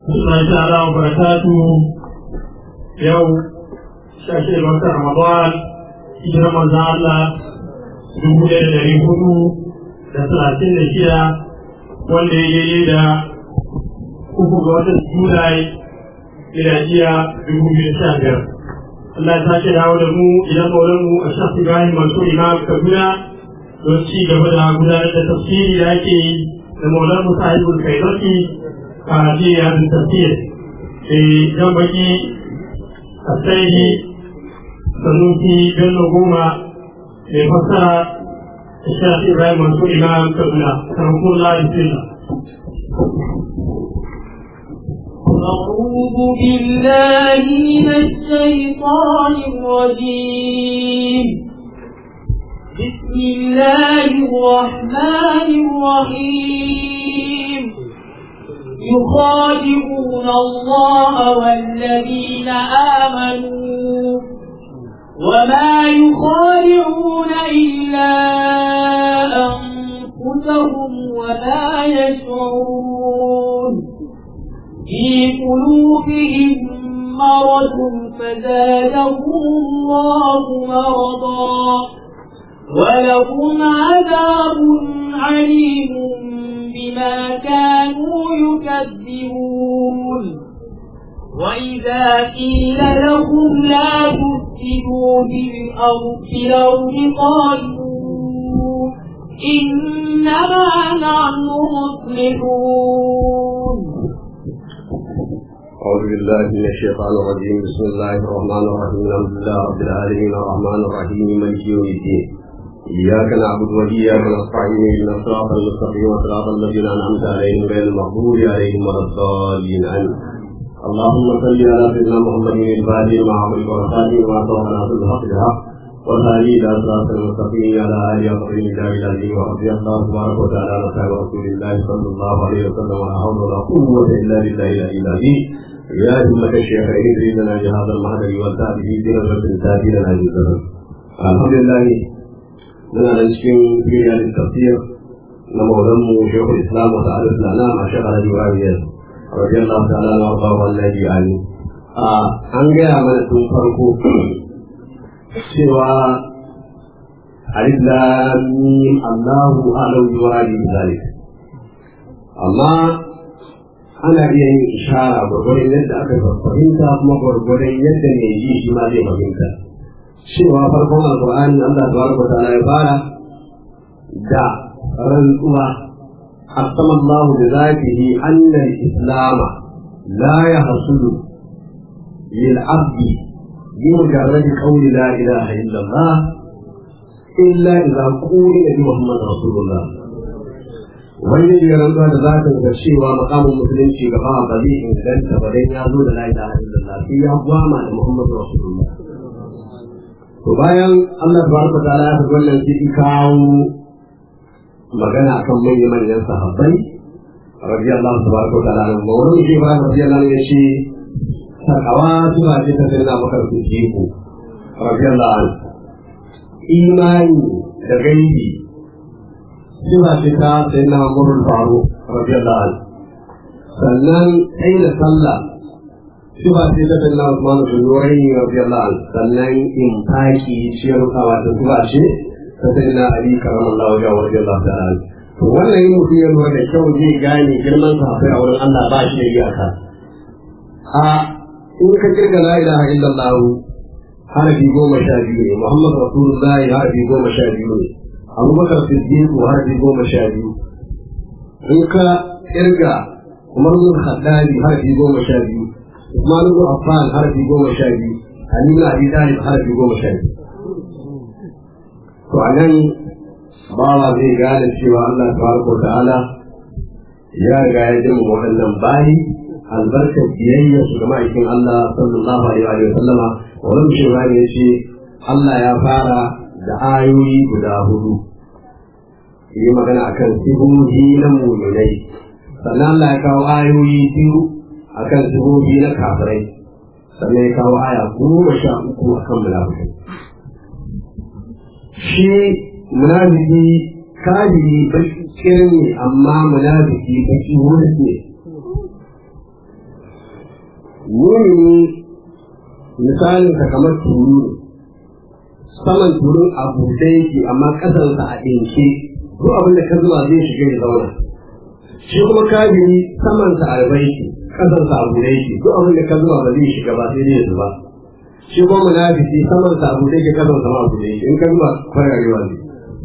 الله تعالى وبركاته يوم شاشة وقت رمضان hijirar manzan Allah dubu ɗaya da ɗari hudu da talatin da shida wanda ya yi da uku ga watan Julai miladiya dubu biyu da sha biyar. Allah ya sake dawo da mu idan maulan mu a shafi Ibrahim Mansur Imam Kaduna don ci gaba da gudanar da tafsiri da ake yi da maulan mu sahibul kairati a jiya da tafsir. Jan baki a sai sanusi bello goma mai fassara shafi ibrahim masu imam kaduna karamkun lahi sila أعوذ بالله من الشيطان الرجيم بسم الله الرحمن الرحيم يخادعون الله والذين آمنوا وما يخادعون إلا أنفسهم ولا يشعرون في قلوبهم مرض فزادهم الله مرضا ولهم عذاب عليم بما كانوا يكذبون وإذا قيل لهم لا تفسدوا في الأرض في الأرض قالوا إنما نحن مصلحون أعوذ بالله من الشيطان الرجيم بسم الله الرحمن الرحيم الحمد لله رب العالمين الرحمن الرحيم مالك يوم الدين إياك نعبد وإياك نستعين اهدنا الصراط المستقيم صراط الذين أنعمت عليهم غير المغضوب عليهم ولا الضالين آمين اللهم صل على سيدنا محمد الفاتح مع عمرك والخاتم وما سبق ناصر الحق بالحق والهادي الى صراط المستقيم على اله وصحبه الكتاب العزيز ورضي الله تبارك وتعالى عن اصحاب رسول الله صلى الله عليه وسلم ولا حول ولا قوه الا بالله العلي العظيم يا همة الشيخ ادري لنا بهذا المهدي والتابع في نظرة تاتي لنا جزاء الحمد لله من الاشكين في رياض التفسير نمولم شيخ الاسلام وسعادة الانام الشيخ علي وعلي رضي الله تعالى عنه وارضاه والذي عنه an gaya mana tun farko cewa alif lam mim Allahu a'lamu bi wadi zalik amma ana iya yin ishara gwargwadon yadda aka fahimta kuma gwargwadon yadda mai ji shi ma zai fahimta cewa farkon alqur'ani Allah tabaraka ta'ala ya fara da rantsuwa أقسم الله بذاته أن الإسلام لا يحصل للعبد بمجرد قول لا إله إلا الله إلا إذا قول بمحمد رسول الله wani ne rantsuwa da za ta ga cewa makamin musulunci gaba ba zai inganta ba dan ya zo da la ilaha illallah sai ya gwama da muhammadu rasulullah to bayan Allah tabaraka ta'ala ya faɗi wannan sai kawo magana kan manyan manyan sahabbai radiyallahu tabaraka wa ta'ala anhu wannan shi ba radiyallahu ya ce sakawa suna ce ta sai na maka ku radiyallahu anhu imani da gaibi suna ce ta sai na murul faru radiyallahu anhu sannan sai da sallah suna ce ta sai na Usman bin Nurai radiyallahu anhu sannan in taki ciyar kawa ta suna ce sai na Ali karamallahu ya wa radiyallahu ta'ala to wannan yin mutum ya lura da kyau zai gane girman sahabbai a wurin Allah ba shi da iyaka a in ka kirga la ilaha illallah harafi goma sha biyu ne Muhammad Rasulullahi harafi goma sha biyu ne Abubakar Siddiq harafi goma sha biyu in ka kirga Umar bin Khattabi harafi goma sha biyu Usman bin Affan harafi goma sha biyu Ali bin Abi Talib harafi goma sha biyu to a nan bawa zai gane cewa Allah tabaraka ta'ala ya riga ya jima waɗannan bayi albarkar biyayya su ga ma'aikin Allah sallallahu alaihi wa sallama wannan shugaba ne ce Allah ya fara da ayoyi guda hudu yi magana akan sihohi na muminai sannan Allah ya kawo ayoyi biyu akan sihohi na kafirai sannan ya kawo aya goma sha uku akan munafikai shi munafiki kafiri bakin ne amma munafiki baki wani ne mumini misalin ka kamar turu ne saman turun a buɗe yake amma ƙasansa a ɗinke duk abin da ka zuba zai shiga ya zauna shi kuma kafiri samansa a rufe yake ƙasansa a buɗe yake duk abin da ka zuba ba zai shiga ba sai dai ya zuba shi kuma munafiki samansa a buɗe yake ƙasansa ma a buɗe yake in ka zuba kwararewa ne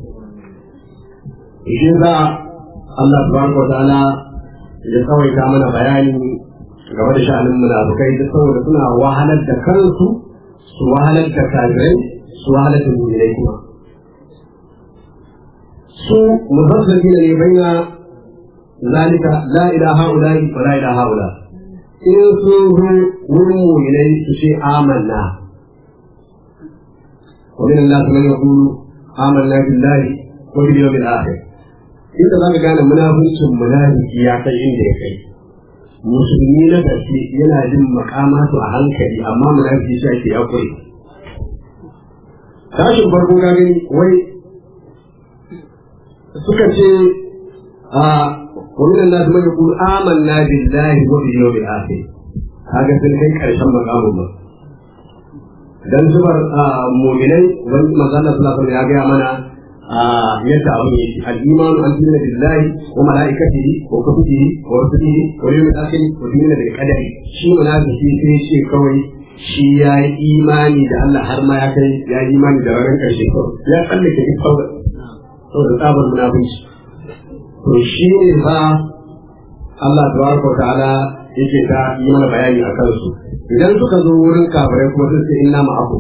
shi za Allah subhanahu wa ta'ala ya tsawaita mana bayani game da sha'anin munafukai da saboda suna wahalar da kansu su wahalar da kafirai su wahalar da mu'minai kuma su muzazzabi ne baina zalika la ilaha illa wa la ilaha illa in sun zo wurin mu'minai su ce amanna ومن الناس من يقول آمنا بالله وباليوم الآخر inda za ka gane munafuncin munafiki ya kai inda ya kai musulmi na gaske yana jin makamatu a hankali amma munafiki shi ake yakuri tashin farko ka gani wai suka ce a wannan nasu mai yaqulu amanna billahi wa bil yawmil akhir kaga sun kai karshen makamun ba dan zubar mu'minai wani manzon Allah sallallahu alaihi ya ga mana yadda abin yake al-imanu an tunna billahi wa malaikatihi wa kutubihi wa rusulihi wa yawmil akhir wa tunna bil qadari shi munafiki sai ce kawai shi ya yi imani da Allah har ma ya kai ya yi imani da ranar karshe kawai ya tsallake duk sauran saboda tsabar munafici to shi ne fa Allah tabaraka wa ta'ala yake ta yi mana bayani a kansu idan suka zo wurin kafirai kuma sun ce inna ma'akum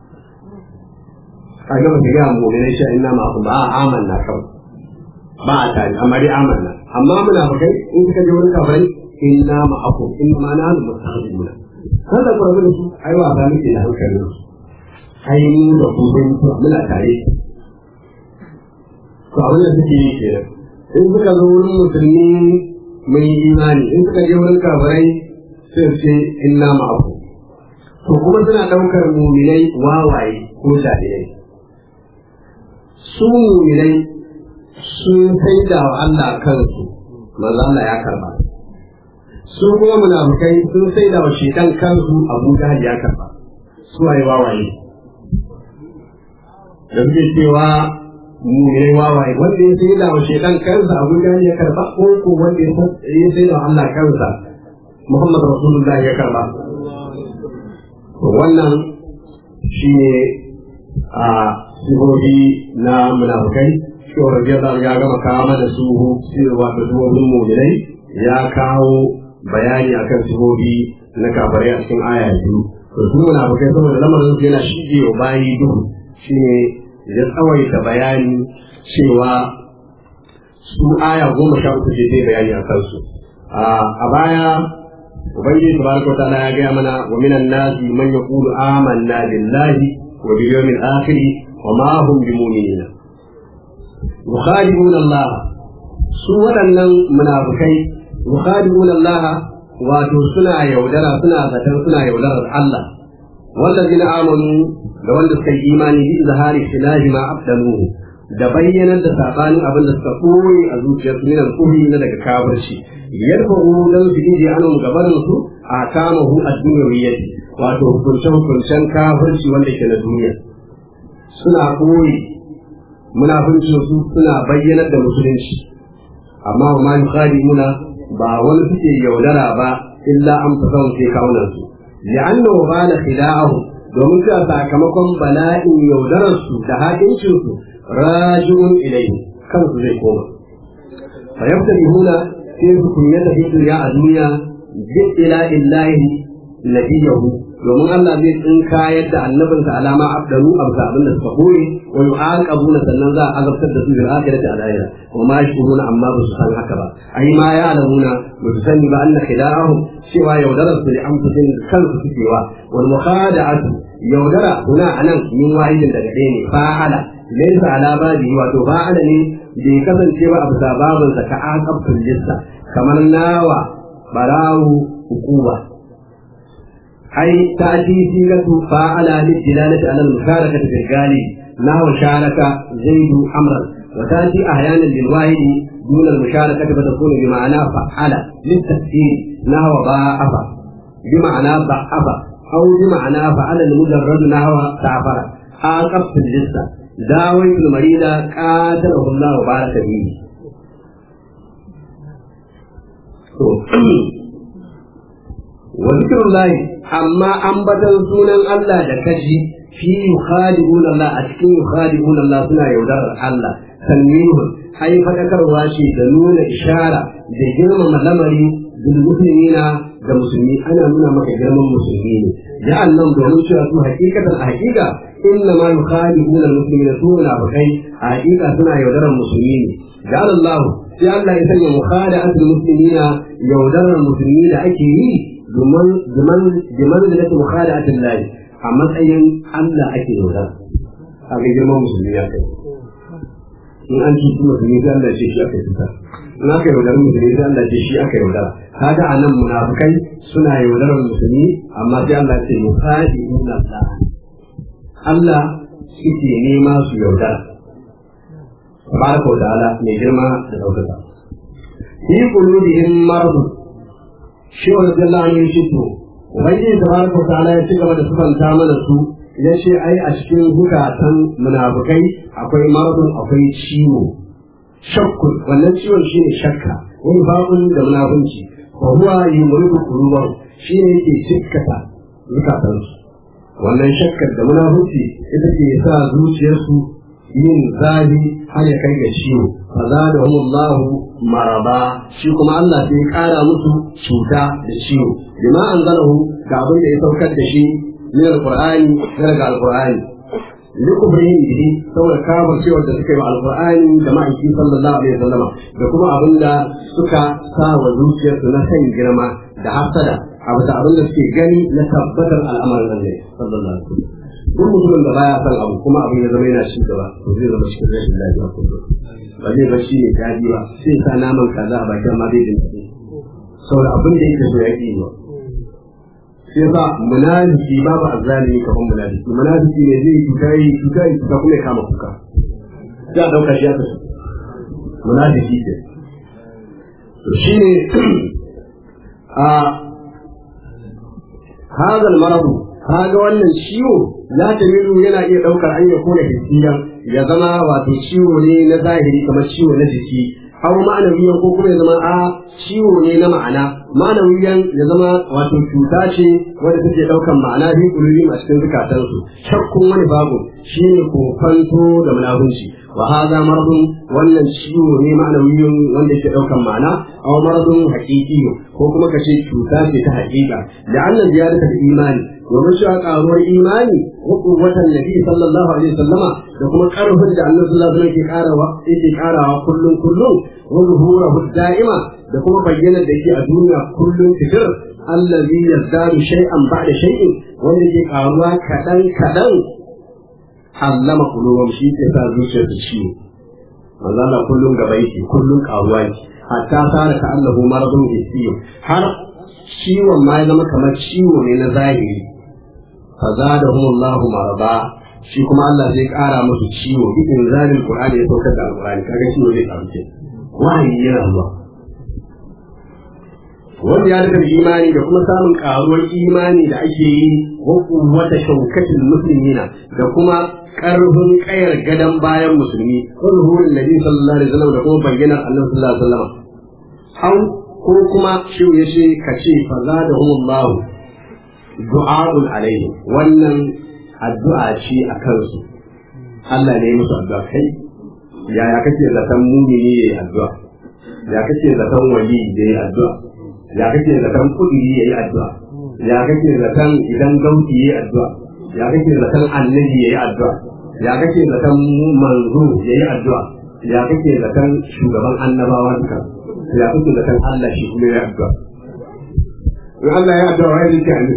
a gaba su gaya mu'minai sha inna ma'akum ba a amanna kawai ba a tare amma dai amanna amma munafikai in suka je wurin kafirai inna ma'akum inna ma nahnu mustaqbiluna kan da kuma da su ai wa ba muke da hankalin su ai mu da ku sun muna tare to abin da suke yi kenan in suka zo wurin musulmi mai imani in suka je wurin kafirai sai su ce inna ma'akum to kuma suna ɗaukar muminai wawaye ko jahilai su muminai sun sai da wa Allah kansu manzo Allah ya karba su kuma munafukai sun sai da wa shedan kansu Abu Jahl ya karba su waye wawaye da suke cewa muminai wawaye wanda ya sai da wa shedan kansa Abu Jahl ya karba ko ko wanda ya sai da wa Allah kansa Muhammad Rasulullah ya karba wannan shi ne a sihohi na munafukai shi wa rabiyar da ya gama kawo mana su cewa da sihohin muminai ya kawo bayani akan sihohi na kafarai a cikin aya biyu to su munafukai saboda lamarin su yana shige wa bayi duhu shine ya tsawaita bayani cewa su aya goma sha uku ce zai bayani a kansu a baya ubangiji tabaraka wataala ya gaya mana wa minan nasi man yaqulu amanna billahi wa bil yawmil akhir wa ma hum bimu'minina yukhadi'una Allah su waɗannan munafikai yukhadi'una Allah wato suna yaudara suna zaton suna yaudarar Allah wallazina amanu da wanda suka yi imani bi zahari khilahi ma abdaluhu da bayyanar da sabanin abin da suka koyi a zuciyarsu min al-kufri na daga kafirci yarfa'u dan su inji anan gabanin su a kama hu ad-dunyawiyyah wato hukuncen hukuncen kafirci wanda ke na duniya suna koyi munafincin su suna bayyanar da musulunci amma wa ma yukhadimuna ba wani suke yaudara ba illa an fasahun sai kawunan su li'anna wa bala khila'ahu domin cewa sakamakon bala'in yaudarar su da hakincin su raji'un ilayhi kansu zai koma fa yaftabihuna sai su kunyata fi duniya a duniya bi ila illahi nabiyahu domin Allah zai tsinka yadda annabinsa alama abdalu amsa abin da suka koyi wa yu'aqabuna sannan za a azabtar da su bil akhirati al akhirah wa ma yashkuruna amma ba su san haka ba ai ma ya alamuna ba su sani ba anna khida'ahum cewa yaudara su li anfusihim kansu suke wa wal mukhada'atu yaudara huna anan min wahidin daga ɗaya ne fa'ala laysa ala babi wato fa'ala ne bai kasance ba a bisa babinsa ka aqabtul lissa kamar nawa barawu hukuma أي تأتي سيرة فاعل للدلالة على المشاركة في الغالب نحو شارك زيد أمرا وتأتي أحيانا للواحد دون المشاركة فتكون بمعنى فعل للتفسير نحو ضاعف بمعنى ضعف أو بمعنى فعل المجرد نحو تعفر عاقبت الجسة داويت المريض قاتله الله وبارك فيه وذكر الله أما أنبت سونا الله لكشي في يخادعون الله أشكي يخادعون الله سنة يودر الله تنويه أي فذكر واشي دنون إشارة بجرم ملمري بالمسلمين da musulmi ana nuna maka girman musulmi ne ya annan domin cewa su hakikatan a hakika inna ma yukhalifuna al-muslimina su munafikai a hakika suna yaudarar musulmi ne ya Allah sai Allah ya sanya mukhada'atul muslimina yaudarar musulmi da ake yi domin domin domin da take mukhada'atul lahi a matsayin Allah ake yaudara a ga girman musulmi ya kai in an ci musulmi sai Allah ce shi aka tuta in aka yaudar musulmi sai Allah ce shi aka yaudara kaga a nan munafukai suna yaudarar musulmi amma sai Allah ce musadi inna Allah Allah suke nema su yaudara tabaraka wa ta'ala mai girma da daukaka fi qulubihim marad shi wa radiyallahu anhu yace to ubangiji tabaraka wa ta'ala ya ci gaba da sufanta mana su ya ce ai a cikin hukatan munafukai akwai maradun akwai ciwo shakkun wannan ciwon shine shakka wani babun da munafunci wa huwa yumridu qulubahum shine yake cikkata zukatansu wannan shakkar da munafunci ita ke sa zuciyarsu yin zafi har ya kai ga ciwo fa zadahum Allah maraba shi kuma Allah sai kara musu cuta da ciwo bima anzalahu ga abin da ya saukar da shi min alqur'ani daga alqur'ani likubrihim bihi saboda kafar cewa da suka yi wa alqur'ani da ma'aiki sallallahu alaihi wasallam da kuma abin da suka sa wa zuciyarsu na san girma da hasada a bisa abin da suke gani na tabbatar al'amarin Allah sallallahu alaihi wasallam duk mutumin da baya son abu kuma abin ya zama yana ci gaba to zai zama cikin rashin lafiya kullum ba zai bar shi ne daɗi ba sai sa naman kaza a bakin ma zai dinga saboda abin da yake so ya ƙi ba sai ba munafiki babu azzalimi kaman munafiki munafiki ne zai cuta yi cuta yi cuta kuma ya kama kuka sai a dauka shi aka munafiki ce to shine a hadal maradu kaga wannan ciwo ya tamilu yana iya daukar an ya kona hissiyan ya zama wato ciwo ne na zahiri kamar ciwo na jiki aw ma'anawiyan ko kuma ya zama a ciwo ne na ma'ana ma'anawiyan ya zama wato cuta ce wadda take daukan ma'ana fi kulubin a cikin zukatansu shakkun wani babu shine kofanto da munafunci wa hadha maradun wannan ciwo ne ma'anawiyan wanda yake daukan ma'ana aw maradun haqiqi ko kuma kace cuta ce ta haqiqa da annan ziyarata da imani domin cewa karuwar imani wa quwwatan nabi sallallahu alaihi wasallama da kuma karfin da annabi sallallahu alaihi wasallam ke karawa yake karawa kullun kullun wa zuhurahu da'ima da kuma bayyana da yake a duniya kullun tikir allazi yazdadu shay'an ba'da shay'in wanda ke karuwa kadan kadan allama qulubum shi ke sa zuciyar su ciwo manzo Allah kullun gaba yake kullun karuwa yake hatta sara ka Allahu maradun hissiyo har ciwon ma ya zama kamar ciwo ne na zahiri fazadahum Allahu marada shi kuma Allah zai kara musu ciwo bi inzalil qur'ani ya saukar da alqur'ani kaga ciwo zai karu ke wahayi yana zuwa wanda ya daga imani da kuma samun karuwar imani da ake yi wa kuwwata shaukatin muslimina da kuma karfin kayar gadan bayan musulmi wa zuhurin nabi sallallahu alaihi wasallam da kuma bayyanar Allah sallallahu alaihi wasallam hau ko kuma shi ya ce ka ce fa zadahumullahu du'a'un alaihi wannan addu'a ce a kansu Allah ne musu addu'a kai yaya kake zaton mumini yayi addu'a ya kake zaton wali yayi addu'a ya kake zaton kudi yayi addu'a ya kake zaton idan gauti yayi addu'a ya kake zaton annabi yayi addu'a ya kake zaton manzo yayi addu'a ya kake zaton shugaban annabawa duka ya kake zaton Allah shi kuma yayi addu'a in Allah ya addu'a wai zai ce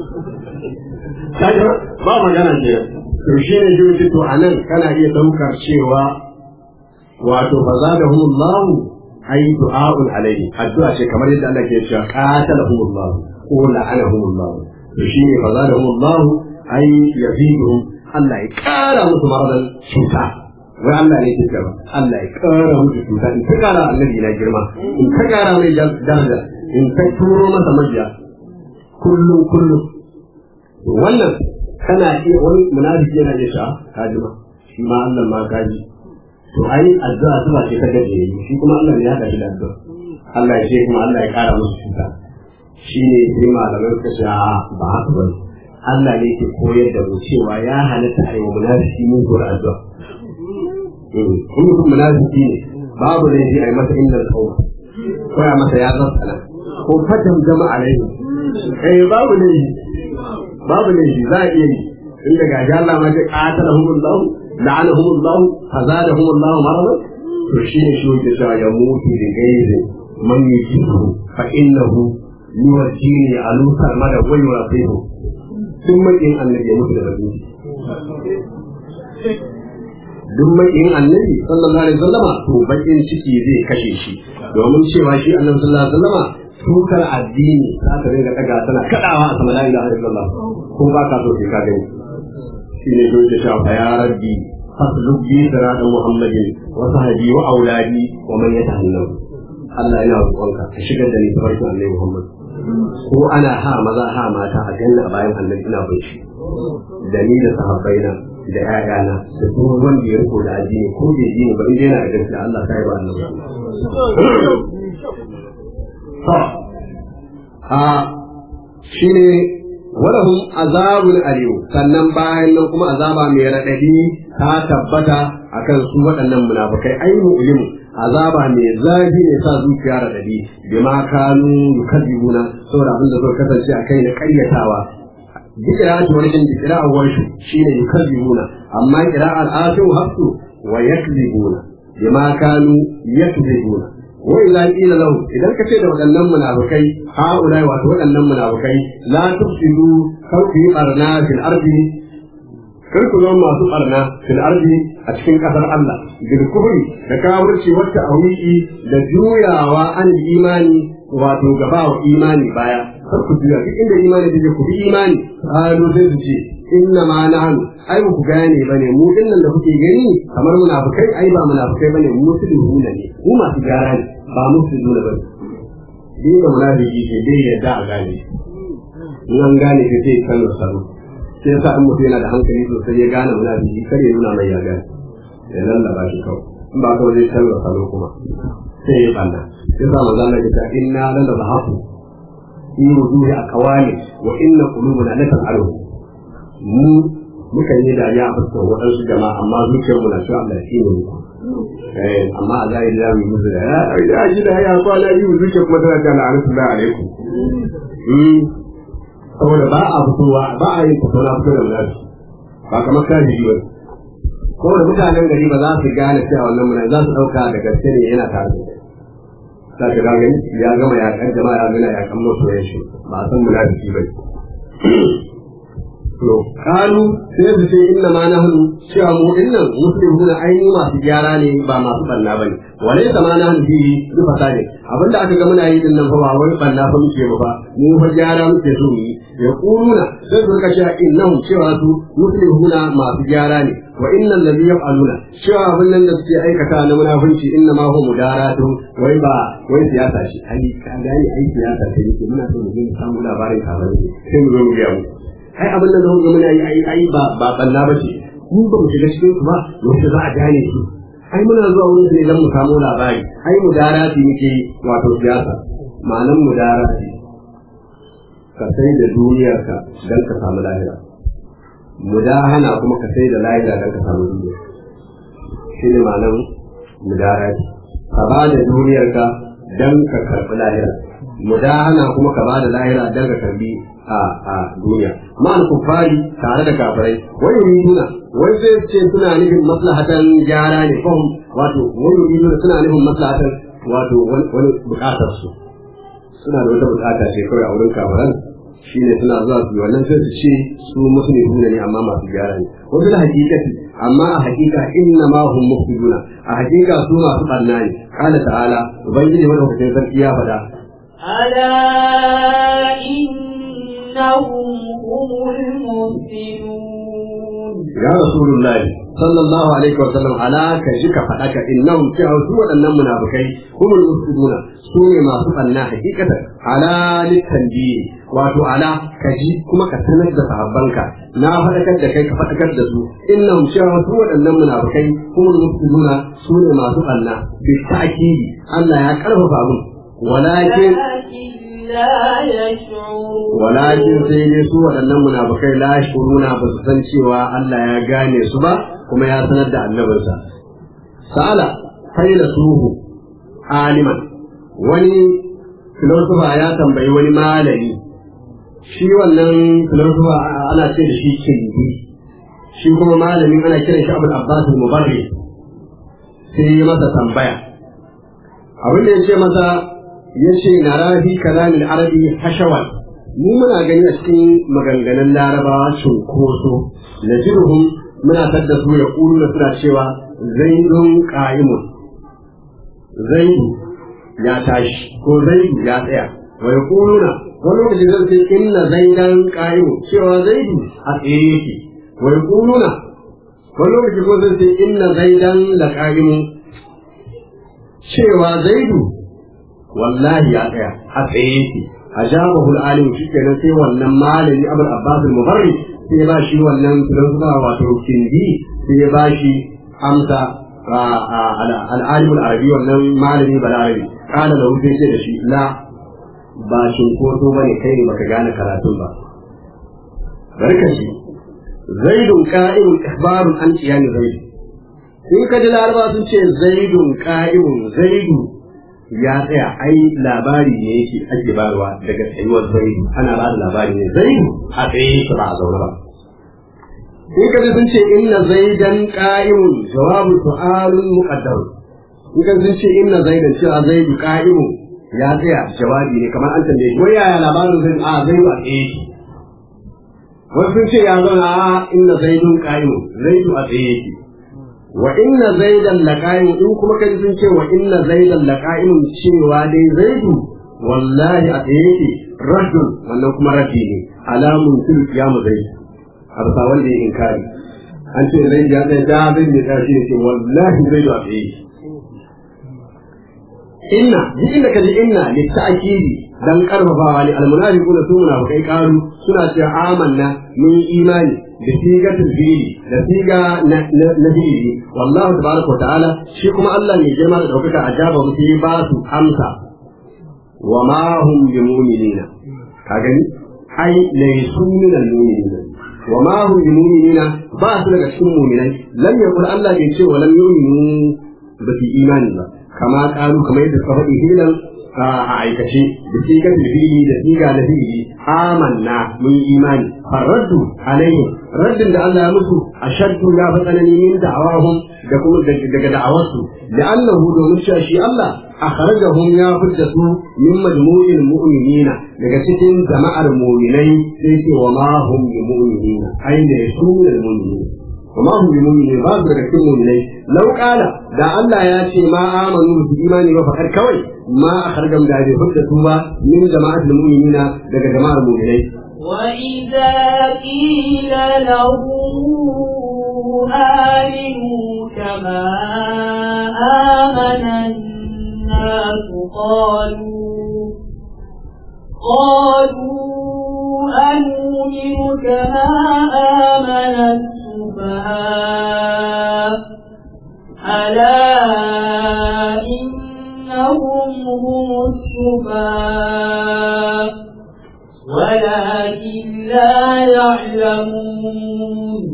kaga ba magana ce to shi ne ji to anan kana iya daukar cewa wato fa zadahumullah ay du'a'un alayhi addu'a ce kamar yadda Allah ke cewa qatalahumullah ko la'anahumullah to shi ne fa zadahumullah ay yaziduhum Allah ya kara musu maradan cuta wai Allah ne ke cewa Allah ya kara musu cuta in ka kara annabi na girma in ka kara mai daraja in ka turo masa majiya kullum kullum wannan kana iya wani munafiki yana iya sha kaji ma shi ma Allah ma kaji to ai addu'a zuwa ce ta gaje shi kuma Allah ne ya haɗa shi da addu'a Allah ya ce kuma Allah ya kara musu cuta shi ne sai malamai suka ce a ba haka ba Allah ne ke koyar da mu cewa ya halatta a yi wa munafiki mun zuwa addu'a in mutum munafiki ne babu ne sai a yi masa inda tsawo ko ya masa ya zarsana ko fatan jama alaihi eh babu ne babu ne za a iya yi in daga ji Allah ma ce qatalahumullah la'anahumullah fazadahumullah maradan to shi ne shi wanda cewa ya mutu da gairi man yujibu fa innahu yuwajjini alusar mada wa yurafihu duk makin annabi ya mutu da rabbi duk makin annabi sallallahu alaihi wasallama to bakin ciki zai kashe shi domin cewa shi annabi sallallahu alaihi wasallama tukar addini za ta ringa daga tana kadawa a sama la ilaha illallah ko ba ka so sai ka gani shi ne don ta shafa ya rabbi fasluk bi siratan muhammadin wa sahbi wa auladi wa man yatahallam Allah yana roƙonka ka shigar da ni tabarkin annabi Muhammad ko ana ha maza ha mata a janna bayan annabi ina bai shi da ni da sahabbaina da ƴaƴana da duk wanda ya riko da addini ko bai ji ba in yana da gaskiya Allah ta yi ba annabi to a shine walahum azabun aliyu sannan bayan nan kuma azaba mai raɗaɗi ta tabbata akan su waɗannan munafukai ai mu'limu azaba mai zafi ne sa zuciya raɗaɗi bima kanu yukadzibuna saboda abin da zai kasance akai na ƙaryatawa bikira ta wani din bikira a warshu shine yukadzibuna amma qira'al asu hafsu wa yakzibuna bima kanu yakzibuna wa idza qila lahu idan kace da waɗannan munafikai haula wato waɗannan munafikai la tufsidu kar ku yi barna fil ardi kar ku zama masu barna fil ardi a cikin kasar Allah bil kufri da kafirci wata awiki da juyawa an imani wato gaba wa imani baya kar ku juya duk inda imani da ku bi imani halu sai su ce inna ma nahnu ai ku gane bane mu dinnan da kuke gani kamar munafikai ai ba munafikai bane mu musulmi ne mu masu gyara ne ba musulmi ne bane din da munafiki ce dai yadda a gane in an gane sai sai kan salo sai yasa in mutum yana da hankali sosai ya gane munafiki kar ya nuna mai ya gane ya lallaba shi kawai in ba kawai zai canza salo kuma sai ya banna sai sa manzo Allah ya ce inna lanazahafu fi wujuhi aqwali wa inna qulubana lata'alu mu mukan yi dariya a fuskar waɗansu jama'a amma zuciyar mu na cewa Allah shi ne muku eh amma a zahiri za mu yi musu da ya ya ji da ya kwana yi mu zuciyar kuma tana cewa la'anatullahi alaikum saboda ba a fitowa ba a yin fito na fito da munafi ba kamar kafiri ba ko da mutanen gari ba za su gane cewa wannan munafi za su ɗauka da gaske ne yana tare da za ka gane ya gama ya kan jama'a ya gana ya kan masoyan shi ba a san munafiki ba to kalu sai su ce inna ma nahnu cewa mu dinnan muslimuna aini masu gyara ne ba masu banna bane wale da ma nahnu fi bi fasade abinda aka ga muna yi din nan fa ba wai banna fa muke ba mu fa gyara muke so mu yi ya kuluna sai su rika cewa innahum cewa su muslimuna masu gyara ne wa innal ladhi yaf'aluna cewa abin nan da suke aikata na munafunci inna ma huwa mudaratu wai ba wai siyasa shi ai ka gani ai siyasa ce yake muna so mu ga samu labarin kamar sai mu zo mu ga mu ai abin da zan muna yi ai ai ba ba balla ba ce mun ba mu shiga cikin su ba yaushe za a gane su ai muna zuwa wurin su ne don mu samu labari ai mudarati muke wato siyasa ma'anan mudarati ka sai da duniyarka don ka samu lahira mudahana kuma ka sai da lahira don ka samu duniya shi ne ma'anan mudarati ka ba da duniyarka don ka karɓi lahira mudahana kuma ka ba da lahira don ka karɓi a a duniya ma'al kufari tare da kafirai wai yuriduna wai zai ce suna nufin maslahatan gyara ne fahim wato wai yuriduna suna nufin maslahatan wato wani bukatar su suna da wata bukata ce kawai a wurin kafiran shine suna zuwa su wannan sai su ce su musulmi ne amma masu gyara ne wasu da hakikati amma a hakika inna ma hum mufsiduna a hakika su masu barna ne qala ta'ala ubangiji madaukakin sarki ya faɗa ألا إنهم هم المفسدون ya rasulullahi sallallahu alaihi wa sallam ala ka ji ka faɗa ka innahum cewa su waɗannan munafikai humul mufsiduna su ne masu ɓanna hakikatan ala litanbiyi wato ala ka ji kuma ka sanar da sahabbanka na faɗakar da kai ka faɗakar da su innahum cewa su waɗannan munafikai kuma mufsiduna su ne masu ɓanna bi ta'kidi Allah ya karfafa mun walakin ولكن لا يشعرون walakin sai dai su waɗannan munafikai la shuruna ba su san cewa Allah ya gane su ba kuma ya sanar da annabinsa sa'ala faila suhu aliman wani filosofa ya tambayi wani malami shi wannan filosofa ana ce da shi kindi shi kuma malamin ana kiran shi abul abbas al-mubarri sai ya masa tambaya abin da ya ce masa ya ce na rafi kalamin arabi hashawan mu muna gani a cikin maganganun larabawa cunkoso na jirhum muna tadda su ya ƙuru suna cewa zaidun ƙa'imun zaidu ya tashi ko zaidu ya tsaya wa ya ƙuluna wani lokaci zai ce inna zaidan ƙa'imun cewa zaidu a tsaye yake wa ya ƙuluna wani lokaci ko zai ce inna zaidan la ƙa'imun cewa zaidu wallahi ya tsaya a tsaye yake ajabahu al-alim shikenan sai wannan malami abul abbas al-mubarri sai ya bashi wannan filosofa wato kindi sai ya bashi amsa al-alim al-arabi wannan malami balarabi kana da wuce ce da shi la ba shinkoto bane kai ne baka gane karatun ba barkashi zaidun qa'imun ikhbarun an qiyam zaid in ka ji laraba sun ce zaidun qa'imun zaidu ya tsaya ai labari ne yake ake barwa daga tsayuwar zaidu ana ba da labari ne zaidu a tsaye yake ba a zaune ba in ka sun ce inna zaidan qa'imun jawabu su'alun muqaddar in ka sun ce inna zaidan cewa zaidu qa'imun ya tsaya jawabi ne kamar an tambaye wai yaya labarin zaidu a zaidu a tsaye yake wasu sun ce ya zauna a inna zaidun qa'imun zaidu a tsaye yake wa inna zaidan laqa'im in kuma kai sun ce wa inna zaidan laqa'im cewa dai zaidu wallahi a tsaye yake rajul wannan kuma rafi ne alamun fil qiyam zaid arsa wanda ya inkari an ce zai ya da da bin da tashi ne wallahi zaidu a tsaye inna ji inda kaji inna li ta'kidi dan karfafawa ne almunafiquna su munafikai karu suna cewa amanna mun imani da sigatul fili da siga na fili wallahu tabaraka wa ta'ala shi kuma Allah ne girma da daukaka ajaba mu sai ba su amsa wa ma hum bimuminina ka gani ai laysu min almu'minina wa ma hum bimuminina ba su daga cikin mu'minai lam yakul Allah bai ce wa lam yu'minu ba su imani ba kama karu kamar yadda suka faɗi hilan a aikace da sigar fili da siga na fili amanna mun imani farraddu alaihim raddin da Allah ya musu ashaddu ya fi tsanani min da'awahum da kuma daga da'awarsu da annahu domin cewa shi Allah akhrajahum ya fidda su min majmu'il mu'minina daga cikin jama'ar mu'minai sai ce wa ma hum bi mu'minina ai da su ne mu'minina وما هم بمؤمنين بعض daga cikin mu'minai law qala da Allah ya ce ma amanu bi imani ba fakar kawai ma akhrajam da bi hudda su ba min jama'atul mu'minina daga jama'ar mu'minai وإذا قيل لهم آمنوا كما آمن الناس قالوا قالوا أنؤمن كما آمن السفهاء ألا إنهم هم السفهاء ولكن لا يعلمون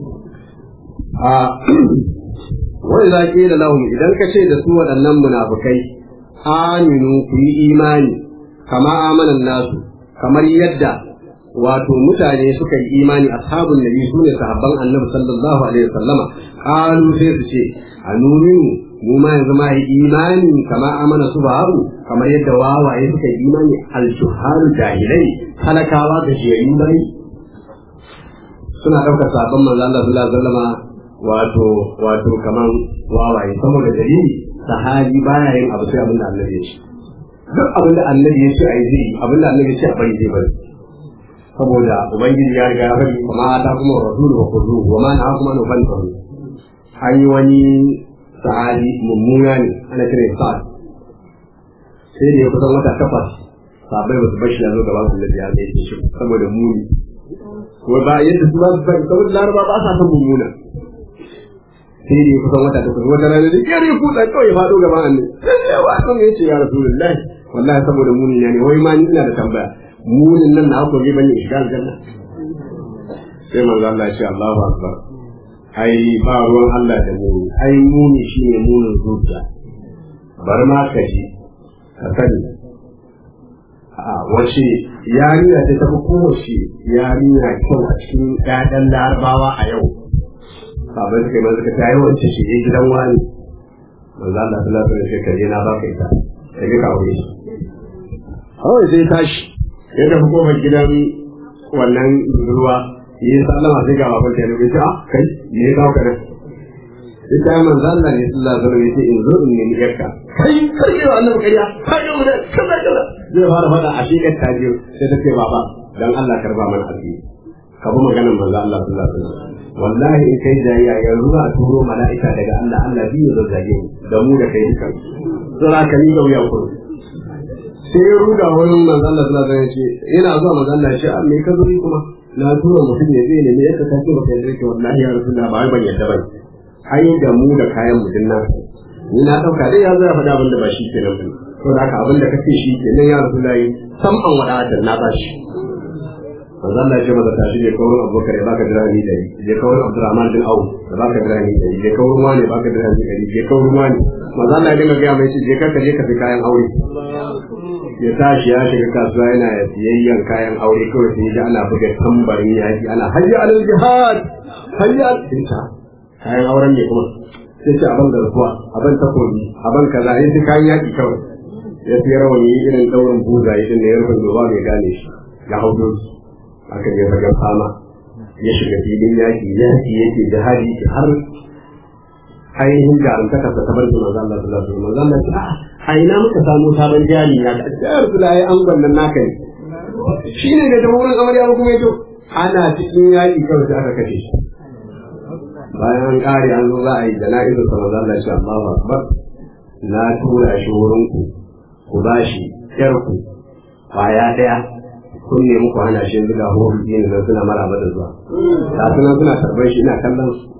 wai za ƙila lahum idan ka ce da su waɗannan munafukai aminu ku yi imani kama amanan nasu kamar yadda wato mutane suka yi imani ashabun nabi su ne sahabban annabi sallallahu alaihi wasallama qalu sai su ce anuminu mu ma yanzu ma yi imani kama amana su babu kamar yadda wawaye suka yi imani al-shuharu jahilai talakawa da shiyayi bai suna ɗaukar sabon manzo Allah sallallahu alaihi wasallama wato wato kaman wawaye saboda dalili sahabi baya yin abu sai abin da annabi ya ce duk abin da annabi ya ce ai zai abin da annabi ya ce a bari zai bari saboda ubangiji ya riga ya bari kuma ta kuma rasulu wa kullu wa ma na kuma no ban faru an yi wani sahabi mummuna ne ana kira sa'ad sai da ya kusan wata takwas sabai ba su bashi ya zo gaban su da ya zai shi saboda muni kuma ba yadda su ba su saboda laraba ba sa son mummuna sai dai kusan wata ta kusa wata rana da yare kuɗa kawai faɗo gaban annabi sai ya wa kan yace ya rasulullahi wallahi saboda muni ne wai ma ni ina da tambaya munin nan na ko zai bani shiga aljanna sai manzo Allah ya ce Allahu akbar ai ba ruwan Allah da muni ai muni shine munin zuciya bar ma ka ji ka sani a wace yarinya ta tafi kowace yarinya kyau a cikin ƴaƴan larabawa a yau sabon suka yi masu ka tayi wance shi ya gidan wani manzo Allah sallallahu alaihi wasallam kaje na baka ita sai ka kawo shi kawai sai tashi ya tafi kofar gidan wannan ruwa yi sallama sai ga baban ta ne ce ah kai me ya kawo ka nan ita ya manzo Allah ne sallallahu alaihi wasallam yace in zo in nemi yarka kai kai wa Allah kariya kai da wani kaza kaza zai fara fada a shekar ta biyu sai ta ce baba dan Allah karba mana asiri ka bi maganar manzo Allah sallallahu alaihi wasallam wallahi in kai jayya yanzu za a turo mala'ika daga Allah Allah biyu zai zage mu da mu da kai dukan sura ka ni ga wuyan ku sai ya ruda wurin manzo Allah sallallahu alaihi wasallam ce ina zuwa manzo Allah ya ce me ka zo yi kuma na tura mutum ya zai ne me yasa ka ce baka yarda ke wallahi ya rasulullah ba ban yarda ba ai da mu da kayan mutum na ni na dauka dai ya zo ya faɗa abin da ba shi kenan ba to da haka abin da kace shi kenan ya rasulullahi sam an wada da na ba shi manzo Allah ya ce masa tashi je kawai Abubakar ya baka dirhami dari je kawai Abdurrahman bin Auf ya baka dirhami dari je kawai wani ya baka dirhami dari je kawai wani manzo Allah ya dinga ga mai ce je ka je ka fi kayan aure ya tashi ya shiga kasuwa yana siyayyan kayan aure kawai sai ji ana buga tambarin yaki ana hayya alal jihad hayya al kayan auren ne kuma sai ce abin garkuwa abin takobi abin kaza ya ce kayan yaki kawai ya fi rawani irin daurin buza ya din da ya rufin doba mai gane shi ya hau doki aka je fagen fama ya shiga filin yaki yaki yake jihadi har ainihin jarumtaka ta bar da manzo Allah sallallahu alaihi wasallam manzo Allah ya a ina muka samu sabon jari na da jihar Sulai an gwannan naka ne shi ne da jamhuriyar amarya ba kuma yato ana cikin yaƙi kawai sai aka kashe shi bayan an ƙare an zo za a yi jana'izar sa manzo Allah ya Allahu akbar na tura shi wurin ku ku ba shi ƴar ku kwaya ɗaya kun ne muku hana shi yanzu ga horon yin nan suna maraba da zuwa ga suna suna karɓar shi ina kallon su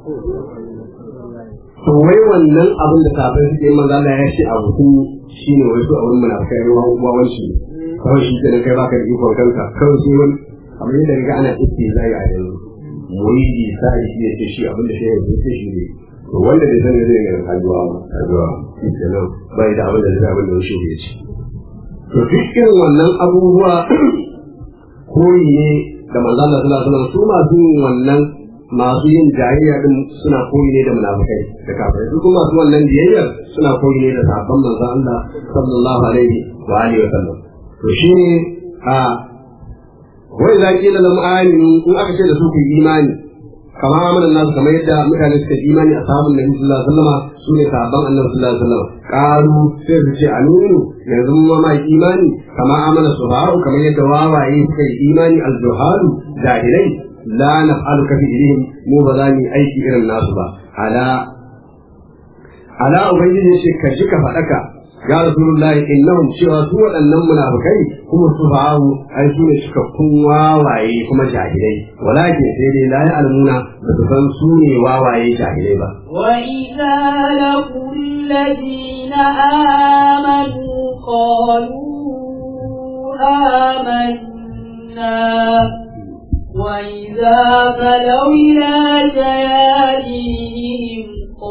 to wai wannan abin da kafin suke yi manzo Allah ya ce abu sun shi ne wai su a wurin munafikai ruwa uwawanci kawai shi ke kai baka da ikon kanka kawai sai wani abin da riga ana iske zai a yanzu muridi sai shi ne ce shi abin da shi ya ce shi ne to wanda bai san zai ga kajuwa ba kajuwa shi kenan bai da abin da zai abin da shi ya ce to duk irin wannan abubuwa koyi ne da manzo Allah sallallahu alaihi wasallam su masu yin wannan masu yin jayayya din suna koyi ne da munafikai da kafirai su kuma masu wannan biyayya suna koyi ne da sahabban manzo Allah sallallahu alaihi wa alihi wasallam to shine a wai za ki da lam aminu in aka ce da su ku imani kamar amanan nasu kamar yadda mutane suka imani a sahabban Nabi sallallahu alaihi wasallam su ne sahabban Annabi sallallahu alaihi wasallam qalu sai su ce aminu yanzu mu ma imani kamar amana suharu kamar yadda wawaye suka yi imani al-juhalu jahilai la naf'alu ka fi'lihim mu ba za mu aiki irin nasu ba ala ala ubangiji shi ka ji ka faɗaka ya rasulullahi innahum cewa su waɗannan munafikai kuma su ba'u ai su ne suka kun wawaye kuma jahilai walakin sai dai la ya'lamuna da su san su ne wawaye jahilai ba وإذا لقوا الذين آمنوا قالوا آمنا وإذا خلوا إلى شياطينهم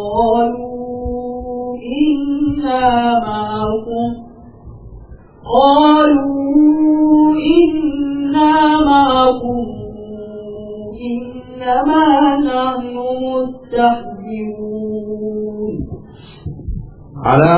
قالوا إنا معكم قالوا إنا معكم إنما نحن مستهزئون على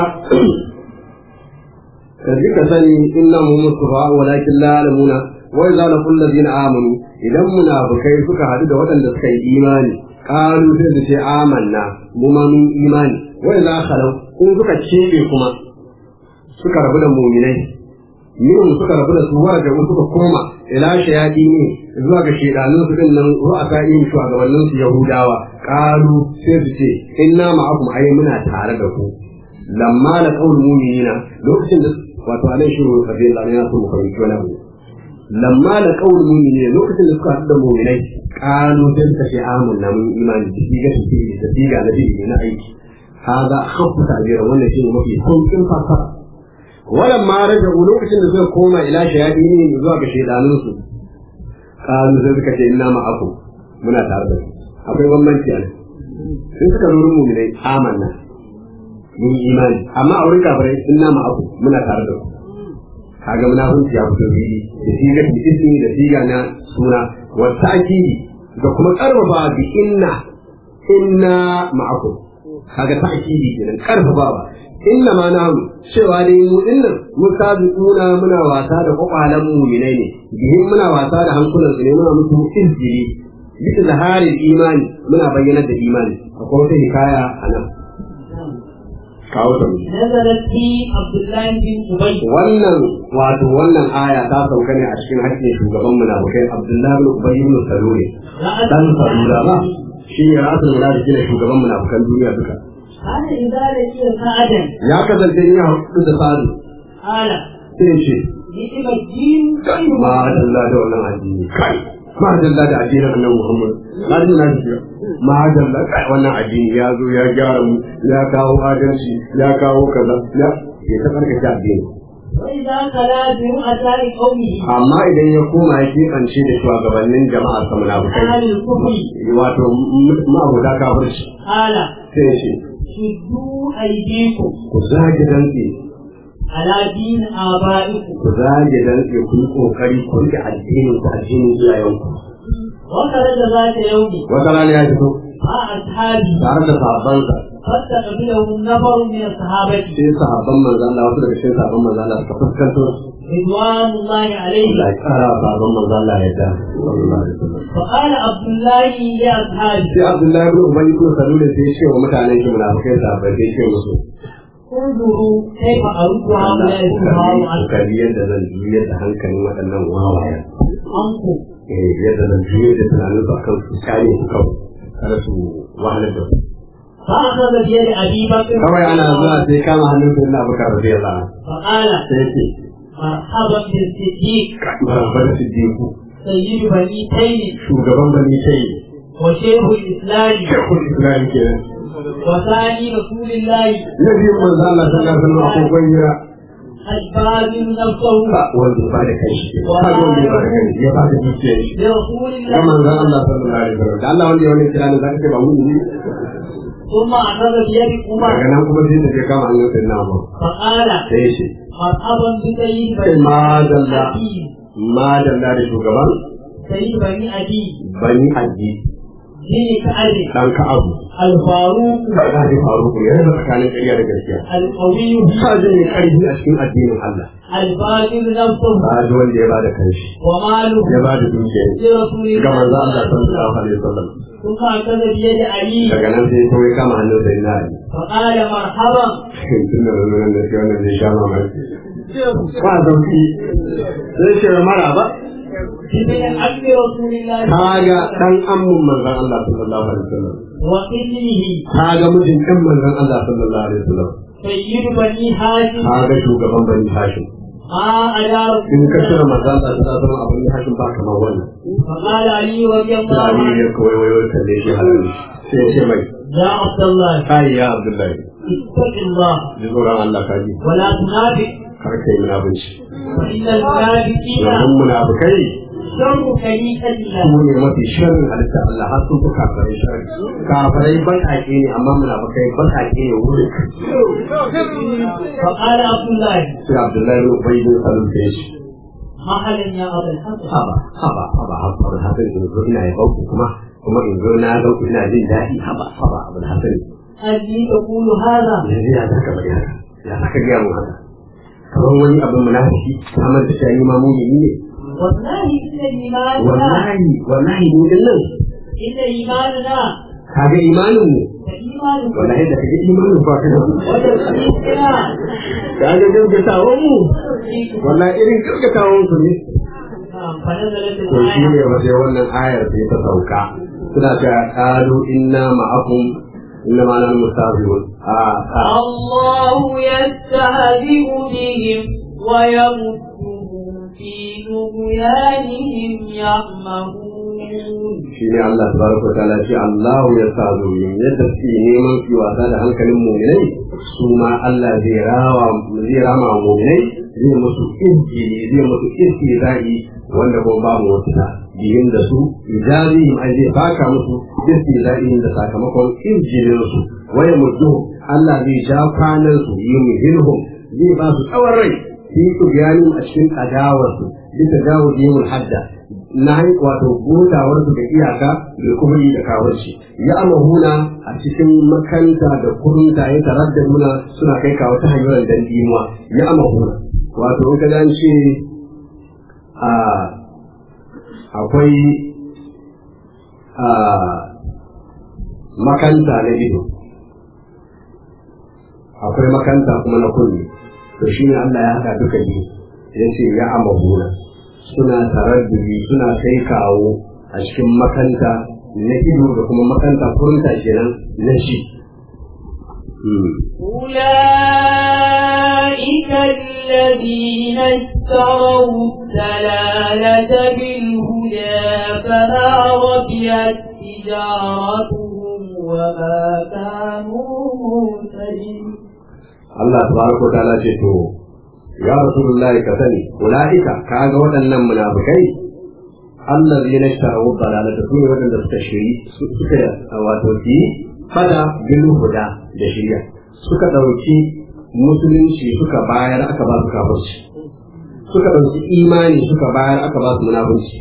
كذلك سني إنهم مصطفى ولكن لا يعلمون وإذا لقوا الذين آمنوا إذا منافقين suka haɗu da waɗanda suka yi imani ƙalu sai su ce amanna mu ma mun imani wa idza khalau in suka cebe kuma suka rabu da mu'minai min suka rabu da su warga suka koma ila shayadi ne zuwa ga shedanun su din nan ru'a sa'in shugabannin su yahudawa ƙalu sai su ce inna ma'akum ai muna tare da ku lamma da qaul mu'minina lokacin da wato anan shi rabbi Allah ne ya so mu fahimci wani abu lamma da qaul mu'mini lokacin da suka haɗu da mu'minai qalu sai suka ce amanna mun imani da shi ga shi da shi ga nabi na aiki hada khaffu ta'bira wannan shi ne mafi saukin fasara walan ma raja'u lokacin da suka koma ila shayadini zuwa ga shaydanunsu qalu sai suka ce inna ma'akum muna tare da ku akwai bambanci a nan in suka zo mu ne amanna mun yi imani amma a wurin kafirai inna ma'akum muna tare da ku kaga munafunci ya fito bi da siga da ismi da siga na suna wa ta'kidi da kuma karfafa bi inna inna ma'akum kaga ta'kidi kenan karfafa inna ma na cewa dai mu dinnan musabiquna muna wasa da kwakwalan mu'minai ne bihin muna wasa da hankulan su ne muna musu izjiri bisa zaharin imani muna bayyanar da imani akwai wata hikaya a nan kawo ta نزلت في عبد الله بن أبي wannan wato wannan aya ta sauka ne a cikin hakkin shugaban munafikai Abdullahi bin Ubay ibn Salul dan Salula ba shi ne rasul munafiki ne shugaban munafikan duniya duka كان إذا لقي سعدا ya kasance ina hudu da sadu قال sai ce نعم الدين kai ma dalla da wannan addini kai ma dalla da addinin annabi Muhammad hadin na shi ma dalla kai wannan addini ya zo ya gyara mu ya kawo adalci ya kawo kaza ya ya ta karkace addini وإذا خلا برؤساء قومه amma idan ya koma ya kebance da shugabannin jama'a sa munafikai أهل الكفر wato ma'abuda kafirci قال sai ya ce شدوا أيديكم ku zage dantse على دين آبائكم ku zage dantse ku yi kokari ku rike addinin ku addinin iyayenku وخرج ذات يوم wata rana ya fito مع أصحابه tare da sahabbansa فاستقبله نفر من الصحابة sai sahabban manzo Allah wasu daga cikin sahabban manzo Allah suka fuskanto رضوان الله عليه Allah ya kara wa sahabban manzo Allah ya da sallallahu alaihi wasallam فقال عبد الله لأصحابه sai Abdullahi ibn Ubay ibn Salul sai ya ce wa mutanen shi munafikai sahabbai sai ya ce musu انظروا كيف أرد هؤلاء السماء عنكم Kokari yadda zan juyar da hankalin waɗannan wawaye. عنكم Eh, yadda zan juyar da tunanin su akan su kane su kawai. Kada su wahalar da su. فأخذ بيد أبي بكر Kawai ana zuwa sai kama hannun su ina bukar rabi Allah. فقال Sai ce, مرحبا بالصديق Barabar Siddiqu, سيد بني تيم shugaban bani kai, وشيخ الإسلام shekul Islam kenan. وثاني رسول الله Na biyu manzo Allah sallallahu alaihi wasallam akwai gwanya الباذل نفسه ba wanda ya bada kai shi. Ba wanda ya bada kai shi, ya bada dukiyar shi. لرسول Ya الله manzo Allah sallallahu alaihi wasallam. Da Allah wanda ya wani kira ne zaka ce ba mu ne. ثم أخذ بيد Daga عمر nan kuma sai ta je kama hannun sai na ba. فقال Sai ya ce, مرحبا بسيد Sai بني ma dalla أبي ma dalla da shugaban سيد بني أبي bani aji بن كعب dan ka'abu الفاروق da da faru ku ya raba tsakanin ƙarya da gaskiya القوي ka ji ne karfi a cikin addinin Allah الباذل نفسه ba ji wanda ya bada kanshi وماله ya bada dukiya لرسول ga manzo Allah الله sallallahu alaihi wasallam ثم أخذ بيد علي daga nan sai kawai kama hannun sai na ali فقال مرحبا tun da nan da shi wannan zai sha mamaki ba zauki sai ce mara ba بابن عم رسول الله kaga dan ammun manzon Allah sallallahu alaihi wasallam وابنه kaga mijin dan manzon Allah sallallahu alaihi wasallam سيد بني هاشم kaga shugaban bani hashim ما على رسول in ka الله cire manzon Allah sallallahu alaihi wasallam abin hashim ba kamar wannan فقال علي رضي الله da Ali عنه ya kawai wayo kalle shi halal sai ya ce mai يا عبد الله kai ya Abdullahi اتق الله ji tsoron Allah ka ji ولا تنافق kar kai munafunci فإن المنافقين domin munafukai شر خليقة الله su ne mafi sharrin halitta Allah har sun fi kafirai sharri kafirai baƙaƙe ne amma munafukai baƙaƙe ne wurin فقال عبد الله sai Abdullahi bin Ubay bin Salul da ya ce مرحبا يا أبا الحسن haba haba haba haba hasan in zo ina ya bauku kuma kuma in zo na bauku ina jin daɗi haba haba abul hasan أني تقول هذا yanzu ya zaka bari haka ya zaka gaya mu haka kamar wani abin munafiki kamar da shani ma mumini ne والله إن الإيمان wallahi wallahi mu din nan إن إيماننا kaga imanin mu كإيمان wallahi da kaga imanin ba kana وتصديقنا kaga gaskatawan mu wallahi irin gaskatawan ku ne نعم فنزلت to shi الآية ne wajen wannan ayar sai ta sauka suna ta qalu inna ma'akum inna ma'ana mustahzi'un a a الله يستهزئ بهم ويمدهم في طغيانهم يعمهون shi ne Allah tabaraka wa ta'ala ce Allah ya sa zuyin yadda suke neman su wasa da hankalin mu'minai su ma Allah zai rawa zai rama wa mu'minai zai musu injili zai musu istizai wanda kuma babu wata ta biyin da su ijazihim ai zai baka musu istizai da sakamakon injilin su waya mutu Allah zai ja kwanan su yi muhilhum zai ba su tsawon rai fi kubiyanin a cikin adawarsu bisa dawo yiwul hadda na wato gotawar su da iyaka da kuma yi da kawarci ya amahuna a cikin makanta da kurunta ya tarar da muna suna kai kawo ta hanyar dan dimuwa ya amahuna wato in ka dan ce a akwai a makanta na ido akwai makanta kuma na kunne to shine Allah ya haɗa duka biyu ya ce ya amahuna suna taraddudi suna kai kawo a cikin makanta na ido da kuma makanta kurunta kenan na shi. أولئك الذين اشتروا الدلالة بالهدى فما ربيت تجارتهم وما كانوا مهتدين Allah tabaraka wa ta'ala ce to ya rasulullahi ka sani ulaika kaga waɗannan munafikai allazina ishtaraw dalalata sune waɗanda suka shiri suka wato ki fada bil huda da shiriya suka dauki musulunci suka bayar aka ba su kafirci suka dauki imani suka bayar aka ba su munafunci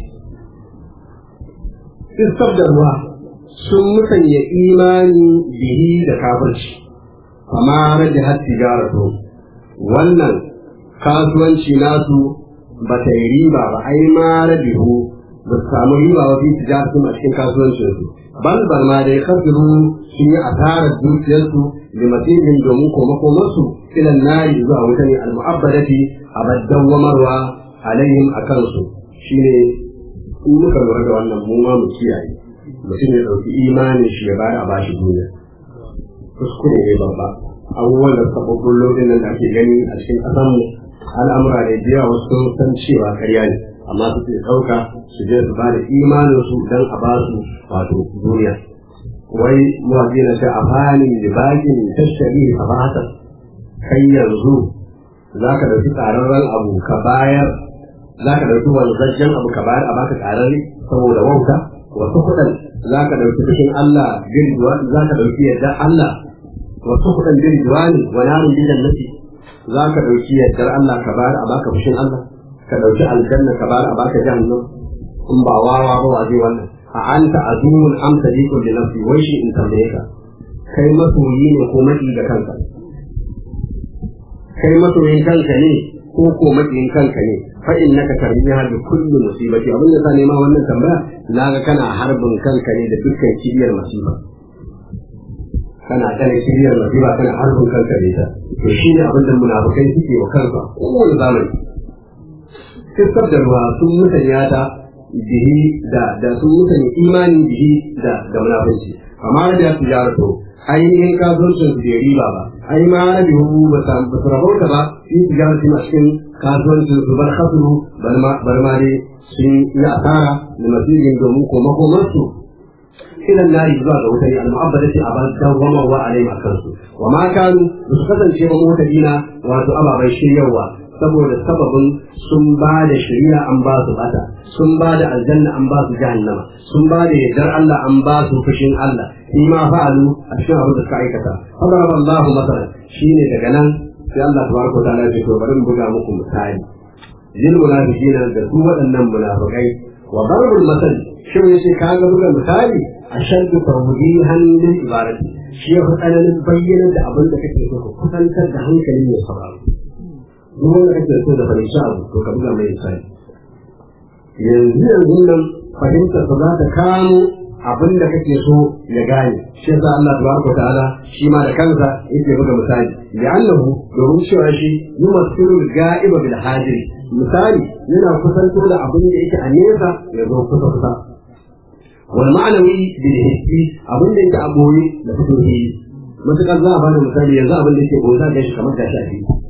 istabdarwa sun musanya imani bihi da kafirci amma rage har tijaratu wannan kasuwanci nasu ba ta yi riba ba ai ma rabihu ba su samu riba ba fi tijaratu a cikin kasuwancin su bal bal ma dai kasiru sun yi asarar dukiyarsu da masijin domin komakomarsu ilan nari zuwa wuta ne al-mu'abbadati abaddan wamarwa alaihim a kansu shine in muka lura da wannan mu ma mu kiyaye mutum ya ɗauki imanin shi ya bayar a bashi duniya kuskure ne babba abubuwan da suka ɓaɓɓullo ɗin nan da ake gani a cikin ƙasanmu al'amura da jiya wasu sun san cewa karya ne amma su ke ɗauka su je su ba da imanin su don a ba su wato duniya wai mawaƙi na ce a fani da bakin tashari a bata kai yanzu za ka ɗauki ƙararren abu ka bayar za ka ɗauki wanzajjen abu ka bayar a baka ƙararre saboda wauta wasu kuɗin za ka ɗauki fushin Allah girgiwa za ka ɗauki yadda Allah wasu kuɗin girgiwa ne wa narin bidan nafi za ka ɗauki yardar Allah ka bayar a baka fushin Allah ka ɗauki aljanna ka bayar a baka jahannam in ba wawa ba wa zai wannan a anta azumun am sadiqun li nafsi wai shi in tambaye ka kai masoyi ne ko maki ga kanka kai masoyin kanka ne ko ko makiyin kanka ne fa innaka tarbiha bi kulli musibati abin da sa nema wannan tambaya naga kana harbin kanka ne da dukkan kibiyar masifa kana kana kibiyar masifa kana harbin kanka ne ta to shi ne abin da munafukai suke wa kansa kowane zamani fiskar da ruwa sun musanya ta bihi da da sun musanya imani bihi da da munafunci amma da ya tijara to ainihin kasuwancin su bai riba ba ai ma rabi hu ba su rabauta ba in tijara su a cikin kasuwancin su bar khasru bar ma dai sun yi asara da masirgin domin koma komarsu ilan nari zuwa ga wutar al-mu'abbadati a ban dawwama wa alaihi kansu wa ma kanu su kasance ba mutadina wato ababai shiryarwa saboda sababin sun ba da shari'a an ba su bata sun ba da aljanna an ba su jahannama sun ba da yardar Allah an ba su fushin Allah shi ma fa'alu a cikin abin da suka aikata fadara Allah masalan shine daga nan sai Allah tabaraka wa ta'ala ya ce to bari mu buga muku misali lil munafiqina da su waɗannan munafikai wa darbul masal shin yace ka ga buga misali ashaddu tawdihan lil ibadati shi ya fi tsananin bayyana da abin da kake so ka kusantar da hankalin mai sauraro duk wanda kake so da fahimci abu to ka buga mai misali yanzu yanzu nan fahimtar ba za ta kamo abin da kake so ya gane shi yasa Allah tabaraka ta'ala shi ma da kansa yake buga misali li'annahu domin cewa shi yumassilu ga'iba bil hadiri misali yana kusanto da abin da yake a nesa ya zo kusa kusa wal ma'anawi bil hissi abin da yake a boye da fito shi matukar za a bada misali yanzu abin da yake boye za ka shi kamar gashi a fili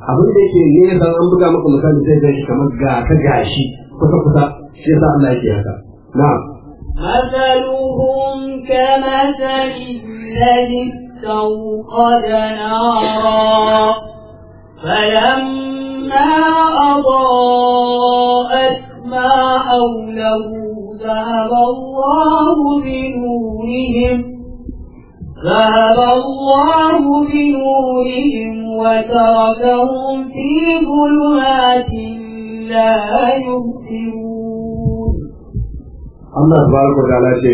abin da yake nesa an buga maka misali sai ga shi kamar ga ka gashi kusa kusa shi yasa Allah yake haka na'am مثلهم كمثل الذي استوقد نارا فلما أضاءت ما حوله ذهب الله بنورهم ذهب الله بنورهم وتركهم في ظلمات لا يبصرون Allah tabaraka wa ta'ala ce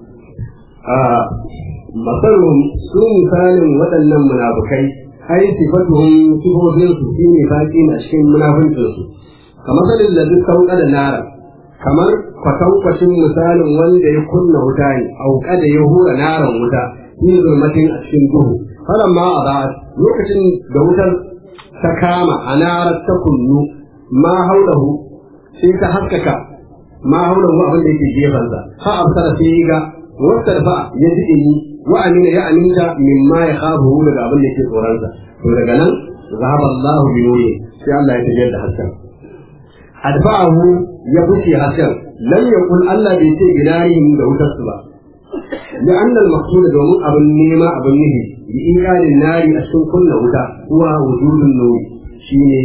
a masalun su misalin waɗannan munafukai ai sifatuhum sifofin su shine baki a cikin munafincin su kamar salin da duk sauka da nara kamar kwatankwacin misalin wanda ya kunna wuta ne auka da ya hura naran wuta yin zulmatin a cikin duhu falamma a ba lokacin da wutar ta kama a narar ta kunnu ma haulahu sai ta haskaka ma haulahu abin da yake gefansa fa absara sai ga wata fa ya ji ini wa amina ya aminta mimma ya khafu daga abin da yake tsoronsa to daga nan zahaba Allahu bi nuri sai Allah ya tafiyar da hasken adfa'ahu ya buce hasken lam yaqul Allah bai ce gidarihim da wutar su ba لأن المقصود دوم أبن نيمة أبن نهي بإيقاد النار أسكن كل ودا هو وجود النور شيء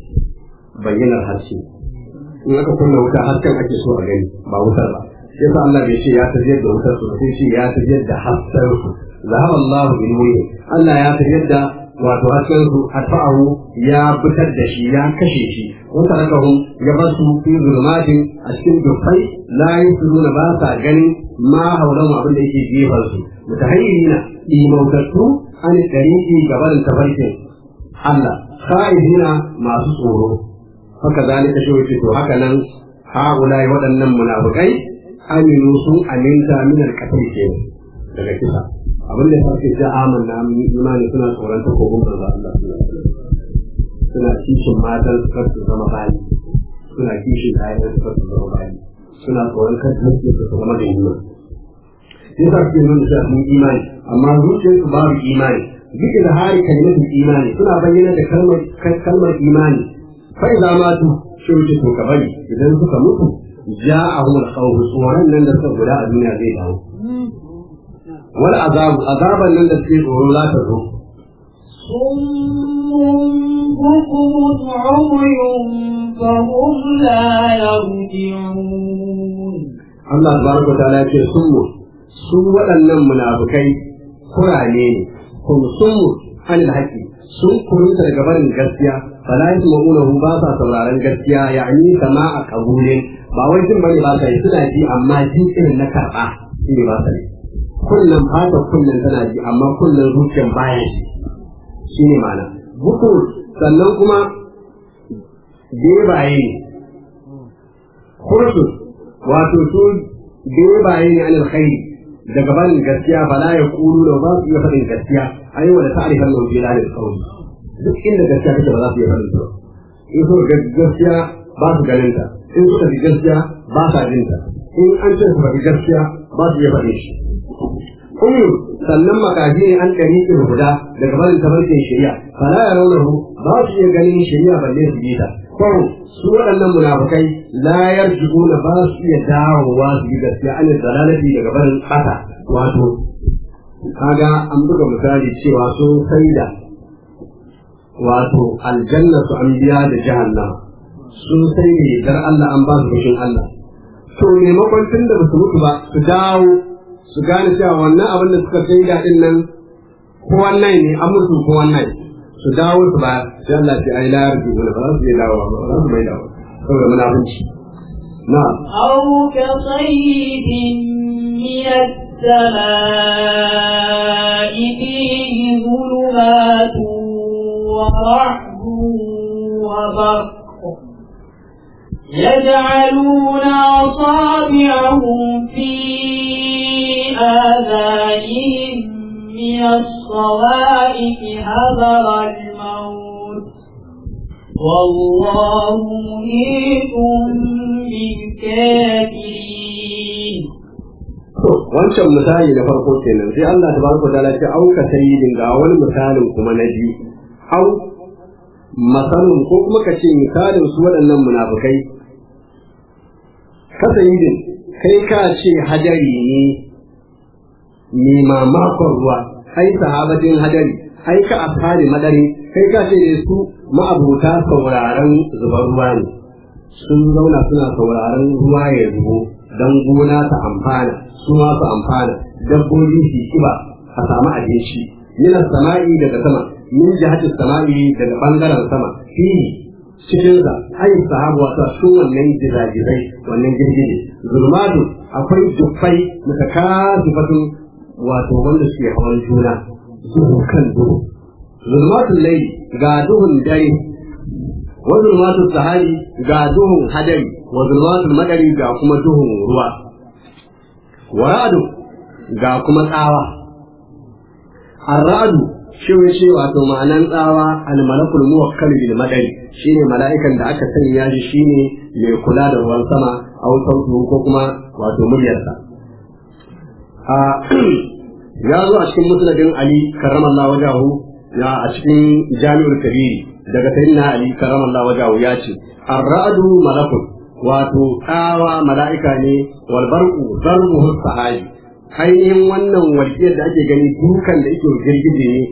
بين الحرشي in aka kunna wuta hasken ake so a gani ba wutar ba yasa Allah bai ce ya tafiyar da wutar su sai shi ya tafiyar da hasken su zahaba Allah bi nuri Allah ya tafiyar da wato hasken su atfa'ahu ya fitar da shi ya kashe shi wa tarakahum ya basu fi zulmatin a cikin dufai la yusiruna ba sa ganin ma haulan abin da yake gefen su mutahayyirina imautattu an tariqi gaban tafarkin Allah khaifina masu tsoro haka zalika shi wace to haka nan haulai waɗannan munafikai aminu sun aminta min al-qatl ke daga kisa abin da sarki da amanna mun imani suna tsoron ta kogon manzo Allah suna kishin matan suka su zama bayi suna kishin ayyukan suka su zama bayi suna tsoron kan haske su zama da yunwa sai sarki nuna da mun imani amma zuciyarsu babu imani duk da hari kalmatin imani suna bayyana da kalmar kalmar imani فإذا ماتوا شوشي تو كبري إذا suka mutu جاءهم الخوف tsoron nan da suka guda a duniya zai dawo wal azab azaban nan da suke tsoro za ta zo صم بكم عمي فهم لا يرجعون Allah tabaraka ta'ala ce sunmu su waɗannan munafikai kurane ne kuma sunmu anil haqqi sun kurunta daga barin gaskiya fala yasma'unahu ba sa sauraron gaskiya yani sama'a qabulin ba wai jin bane ba sai suna ji amma ji irin na karba shi ne ba sa ne kullum fata kullum tana ji amma kullum zuciyar baya ji shi ne ma'ana buku sannan kuma bebaye ne kursu wato su bebaye ne anil khairi daga barin gaskiya fala ya kulu da ba su iya faɗin gaskiya ayi wa da ta'rifan lahu bi lalil qawli duk inda gaskiya take ba za su iya faɗin ta in suka ga gaskiya ba su ganin ta in suka ji gaskiya ba sa jin ta in an ce su faɗi gaskiya ba su iya faɗin shi kuma sannan makaji ne an ɗari ƙin guda daga barin tafarkin shari'a fala ya raunahu ba su iya ganin shari'a balle su ji ta kawai su waɗannan munafukai la yarji'una ba su iya dawowa su yi gaskiya an dalalati daga barin ƙasa wato kaga an buga misali cewa sun saida wato aljanna su an biya da jahannama sun sai ne dar Allah an ba su fushin Allah to maimakon tun da su mutu ba su dawo su gane cewa wannan abin da suka sai daɗin nan ko wannan ne an mutu ko wannan su dawo su ba sai Allah ce ai la yarju ba za su yi dawo ba za su mai dawo saboda munafunci na'am أو كصيب من السماء فيه ظلمات ورعد وبرق يجعلون أصابعهم في آذانهم من الصوائف حذر الموت والله محيط بالكافرين To, wancan misali na farko kenan sai Allah ta baraka ta ce auka sayyidin ga wani misalin kuma na biyu au masalun ko kuma ka ce misalin su waɗannan munafukai kasayidin kai ka ce hadari ne mai mamakon ruwa ai sahabatin hadari ai ka asali madari kai ka ce ne su ma'abuta sauraron zubar ruwa ne sun zauna suna sauraron ruwa ya zubo don gona ta amfana su ma su amfana dabbobi su kiba a samu abinci yana sama'i daga sama min jihatin sama'i daga bangaren sama fihi cikin sa ai sahabu wato cikin wannan gizagizai wannan girgije zulmatu akwai dufai mutakasifatun wato wanda suke hawan juna duhu kan duhu zulmatul layli ga duhun dare wa zulmatul sahari ga duhun hadari wa zulmatul madari ga kuma duhun ruwa wa ra'du ga kuma tsawa ar-ra'du shi ce wato ma'anan tsawa al-malakul muwakkal bil madari shine mala'ikan da aka sanya shi shine mai kula da ruwan sama a sautu ko kuma wato muryarsa a ya zo a cikin musnadin ali karramallahu wajahu ya a cikin jami'ul kabiri daga sayyidina ali karramallahu wajahu ya ce ar-ra'du malakun wato tsawa mala'ika ne wal barqu darbuhu sahabi ainihin wannan walƙiyar da ake gani dukan da yake girgije ne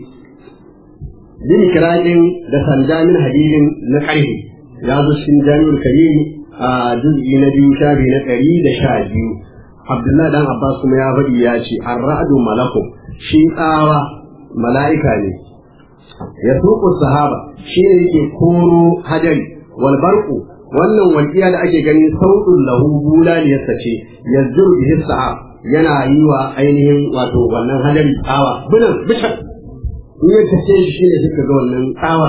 bin kirajin da sanda min hadidin na ƙarfe ya zo cikin jami'ul karimi a juz'i na biyu shafi na ɗari da sha biyu abdullahi dan abbas kuma ya faɗi ya ce an ra'adu malaku shi tsawa mala'ika ne ya suku sahaba shi ne yake koro hadari wal barku wannan walƙiya da ake gani sautin lahu bulaliyarsa ce yanzu bihi sahab yana yi wa ainihin wato wannan hadari tsawa binan bishan in ya tace shi ne suka ga wannan tsawa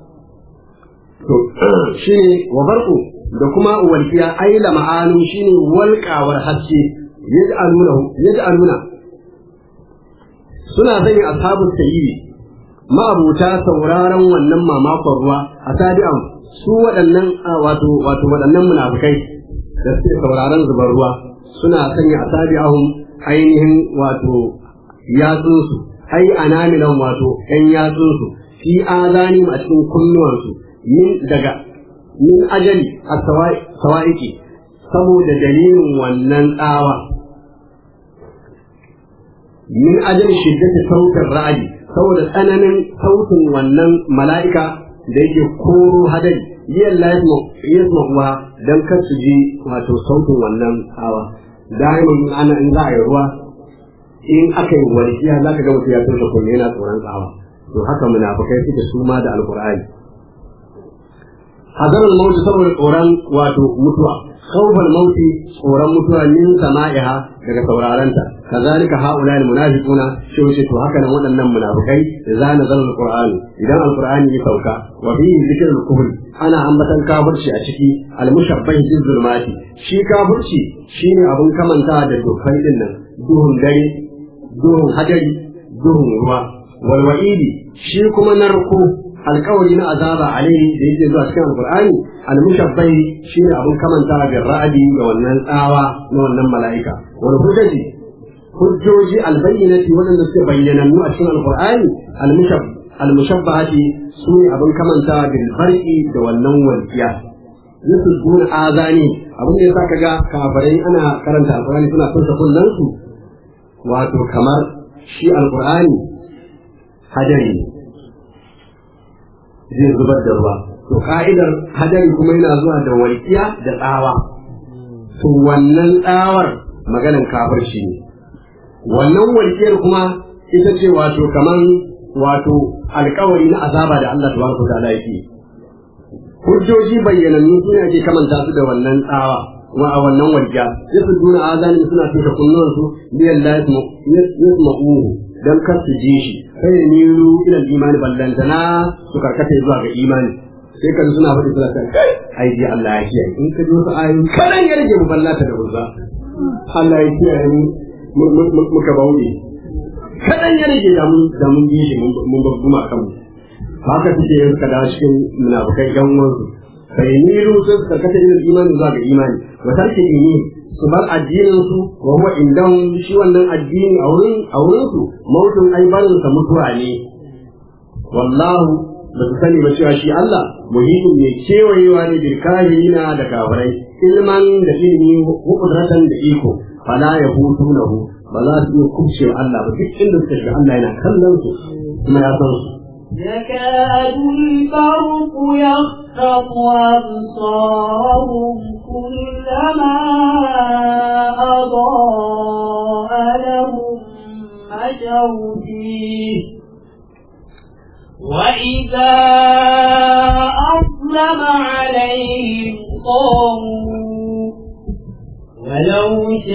to shi ne wa barku da kuma walƙiya aila ma'anu shi ne walƙawar haske yaj'aluna yaj'aluna suna sanya ashabu sayyidi ma'abuta sauraron wannan mamakon ruwa a tabi'an su waɗannan wato wato waɗannan munafikai da suke sauraron zubar ruwa suna sanya a tabi'ahum ainihin wato yatsunsu ai anamilan wato ƴan yatsunsu fi azani a cikin kunnuwansu min daga min ajali a sawa'iki saboda dalilin wannan tsawa min ajali shiddati sautin ra'adi saboda tsananin sautin wannan mala'ika da yake koro hadari yin yasma kuwa don kar su ji wato sautin wannan tsawa da'iman ana in za a yi ruwa in aka yi walƙiya za ka ga mutum ya turka kunne yana tsoron tsawa to haka munafukai suke su ma da alƙur'ani hazar mauti saboda tsoron wato mutuwa khawfal mauti tsoron mutuwa min sama'iha daga saurarenta kazalika haula almunafiquna shi wuce to haka nan waɗannan munafikai idza nazala alquran idan alqur'ani ya sauka wa fihi dhikrul kufr ana ambatan kafirci a ciki almushabbah bil zulmati shi kafirci shine abun kamanta da dukkan din nan duhun dare duhun hadari duhun ruwa wal wa'idi shi kuma narko alkawari na azaba alaihi da yake zuwa cikin alqur'ani almushabbai shine abun kamanta da ra'adi ga wannan tsawa na wannan mala'ika wal hujjaji hujjoji albayyinati wadanda suke bayyanannu a cikin alqur'ani almushab almushabbahati sune abun kamanta bil barqi da wannan walqiya yusudun azani abin da yasa kaga kafirai ana karanta alqur'ani suna furta kullun su wato kamar shi alqur'ani hadari zai zubar da ruwa to ka'idar hadari kuma yana zuwa da walƙiya da tsawa to wannan tsawar maganan kafirci ne wannan walƙiyar kuma ita ce wato kaman wato alƙawari na azaba da Allah tabaraka wa ta'ala yake hujjoji bayyanannu suna ake kamanta su da wannan tsawa wa a wannan walƙiya yasu duna azani suna tushe kunnuwansu biyan la yasma'uhu dan kar su ji shi kai ne niru ila imani ballantana su karkata zuwa ga imani sai kan suna faɗi suna kan ai ji Allah ya kiyaye in ka ji wasu ayoyi kadan ya rage mu ballata da uzza Allah ya kiyaye mu muka bauɗe kadan ya rage da mun da mun ji shi mun babbuma kan mu haka suke yin ka dawo cikin munafukai yan uwansu kai niru sai su karkata ila imani zuwa ga imani wa tarki dini su bar addinin su wa huwa indan shi wannan addini a wurin a wurin su mautun ai barin sa mutuwa ne wallahu ba su sani ba cewa shi Allah muhimmin mai kewayewa ne bil kafirina da kafirai ilman da ilimi hukudratan da iko fala ya hutu lahu ba za su iya kubce Allah ba duk inda suka shiga Allah yana kallon su kuma ya san su يكاد البرق يخطف أبصارهم كلما أضاء لهم مشوا فيه وإذا أظلم عليهم قاموا ولو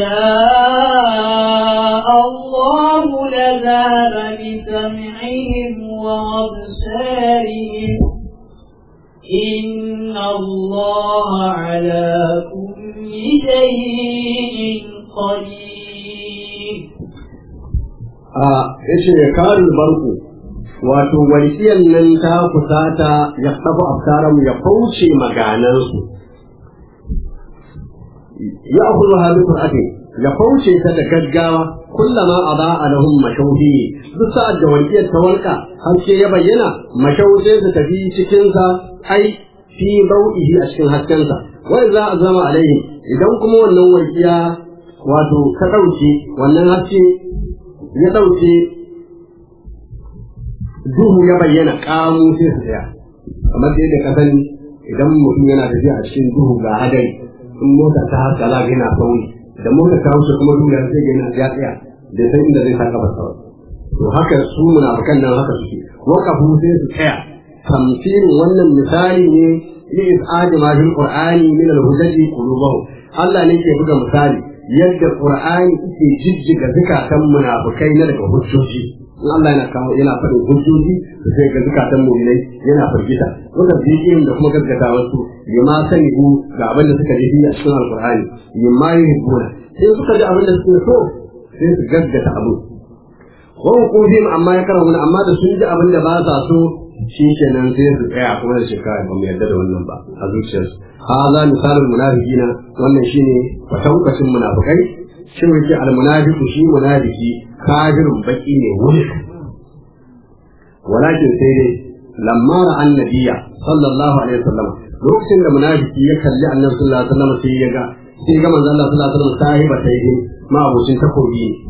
شاء الله لذهب بسمعهم وأبصارهم إن الله على كل شيء قدير a yace ya karin barku wato walƙiyar nan ta kusata ya tafi abtaram ya kauce maganansu ya akulu hali qur'atin ya kauce ta da gaggawa kullama aba alahum mashauhi duk sa'ad da walƙiyar ta walƙa haske ya bayyana mashau sai su tafi cikin sa ai fi bau'ihi a cikin haskensa wai za a zama alaihi idan kuma wannan walƙiya wato ta ɗauke wannan haske ya ɗauke duhu ya bayyana ƙamu sai su tsaya kamar da yadda ka sani idan mutum yana tafiya a cikin duhu ga hadari in mota ta haska za ga yana sauri da mota ta wuce kuma duhu ya sai ga yana ya tsaya da san inda zai saka basa to haka su munafikan nan haka suke waqafu sai su tsaya tamsilin wannan misali ne li is'ad ma fil qur'ani min al-hujjati qulubahum Allah ne ke buga misali yadda qur'ani yake jijjiga zakatan munafikai na daga hujjoji in Allah yana kawo yana faɗin hujjoji da sai ga zakatan mu'minai yana firgita wanda bidiyin da kuma gaskata wasu yamma sani ku ga abin da suka ji a cikin alqur'ani yamma yuhibbuna sai suka ji abin da suke so sai su gaskata abu wa hukumin amma ya karanta amma da sun ji abin da ba sa so shi kenan sai su tsaya kuma da shekara ba mu yarda da wannan ba a zuciyarsu haza misalin munafiqina wannan shine kwatankwacin munafikai shi yake almunafiqu shi munafiki kafirun baki ne wuri walakin sai dai lamma ra annabiya sallallahu alaihi wasallam lokacin da munafiki ya kalli annabi sallallahu alaihi wasallam sai ya ga sai ga manzo Allah sallallahu alaihi wasallam sahiba tayhi ma abucin takobi ne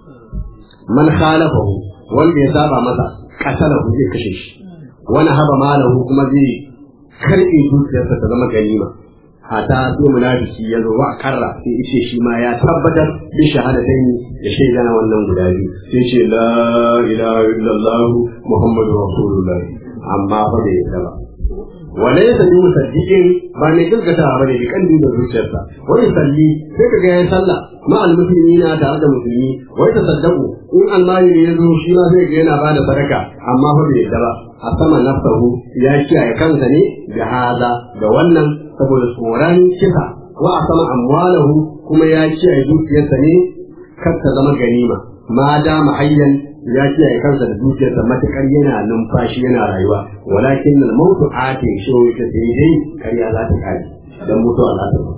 man khalafahu wanda ya saba masa katalahu zai kashe shi wani haba malahu kuma zai karɓe dukiyarsa ta zama ganima hata sai munafiki ya zo wa karra sai ice shi ma ya tabbatar bi shahadatain da shaida na wannan guda biyu sai ce la ilaha illallah muhammadu rasulullah amma fa bai yadda ba wala ya sadi musaddiqin ba ne gaskata ba ne bi kan da zuciyarsa wani salli sai kaga yayin sallah ma al muslimina tare da musulmi wai ta saddaku in almani ne ya zo shi ma sai ga yana bada sadaka amma fa bai yadda ba a sama nafsahu ya kiyaye kansa ne da hada da wannan saboda tsoron kisa wa a sama amwalahu kuma ya kiyaye dukiyarsa ne kar ta zama ganima ma da mahayyan ya kiyaye kansa da dukiyarsa matukar yana numfashi yana rayuwa walakin al mautu ate shi ta sai dai kariya za ta kare dan mutuwa za ta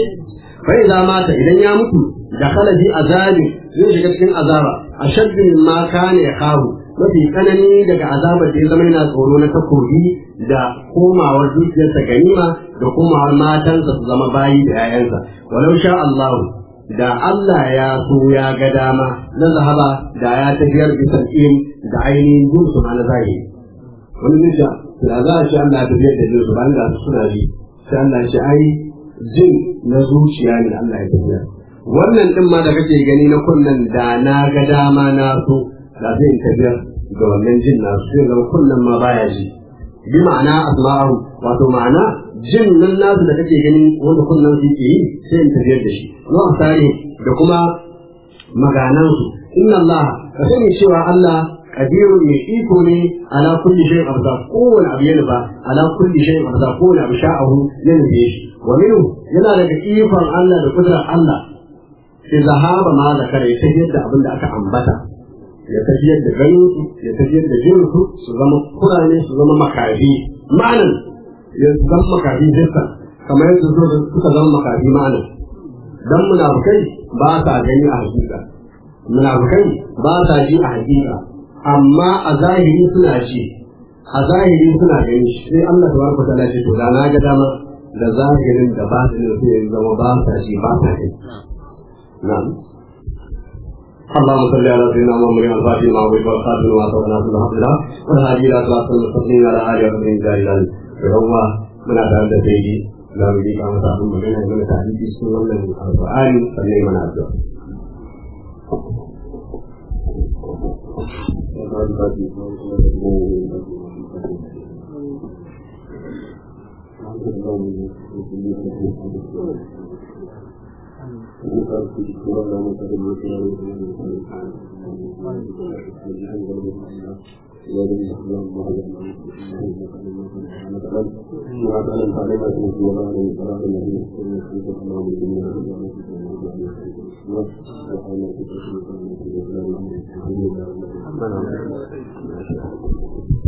fa idza mata idan ya mutu da khala bi azabi zai shiga cikin azaba ashaddu mimma kana yakhafu mafi tsanani daga azabar da ya zama yana tsoro na takobi da komawar dukiyarsa ganima da komawar matansa su zama bayi da 'ya'yansa walau sha Allahu da Allah ya so ya ga dama na zahaba da ya tafiyar bisan im da ainihin jinsu ma na zahiri wani nisha da za a shi Allah ya tafiyar da jinsu ba da su suna ji sai Allah shi ai jin na zuciya ne Allah ya tafiyar wannan din ma da kake gani na kunnan da na ga dama na so da zai tafiyar da wannan jin nasu sai zama kunnan ma baya ji bi ma'ana asma'u wato ma'ana jin nan nasu da kake gani wanda kunnan su ke yi sai in tafiyar da shi wa asari da kuma maganansu inna Allah ka sani cewa Allah kadirun mai iko ne ala kulli shay'in abda kowane abu yana ba ala kulli shay'in abda kowane abu sha'ahu yana da shi wa minhu yana daga ikon Allah da kudrar Allah sai zahaba ma zakara ya tafiyar da abin da aka ambata ya tafiyar da ganinsu ya tafiyar da jinsu su zama kurane su zama makafi ma'anan ya zama makafi jinsa kamar yadda suka zama makafi ma'anan dan munafukai ba sa gani a hakika munafukai ba sa ji a hakika amma a zahiri suna ji a zahiri suna gani shi sai Allah ta barka ta ce to da na ga dama da zahirin da ba su sai ya zama ba sa shi ba sa shi na'am اللهم صل على سيدنا محمد الفاتح لما أغلق والخاتم لما سبق ناصر الحق له والهادي إلى صراط المستقيم على آله وصحبه أجمعين فهو من أتى سيدي لا بد أن تعلم بين من تعليم سنة القرآن فلي من أتى Thank you.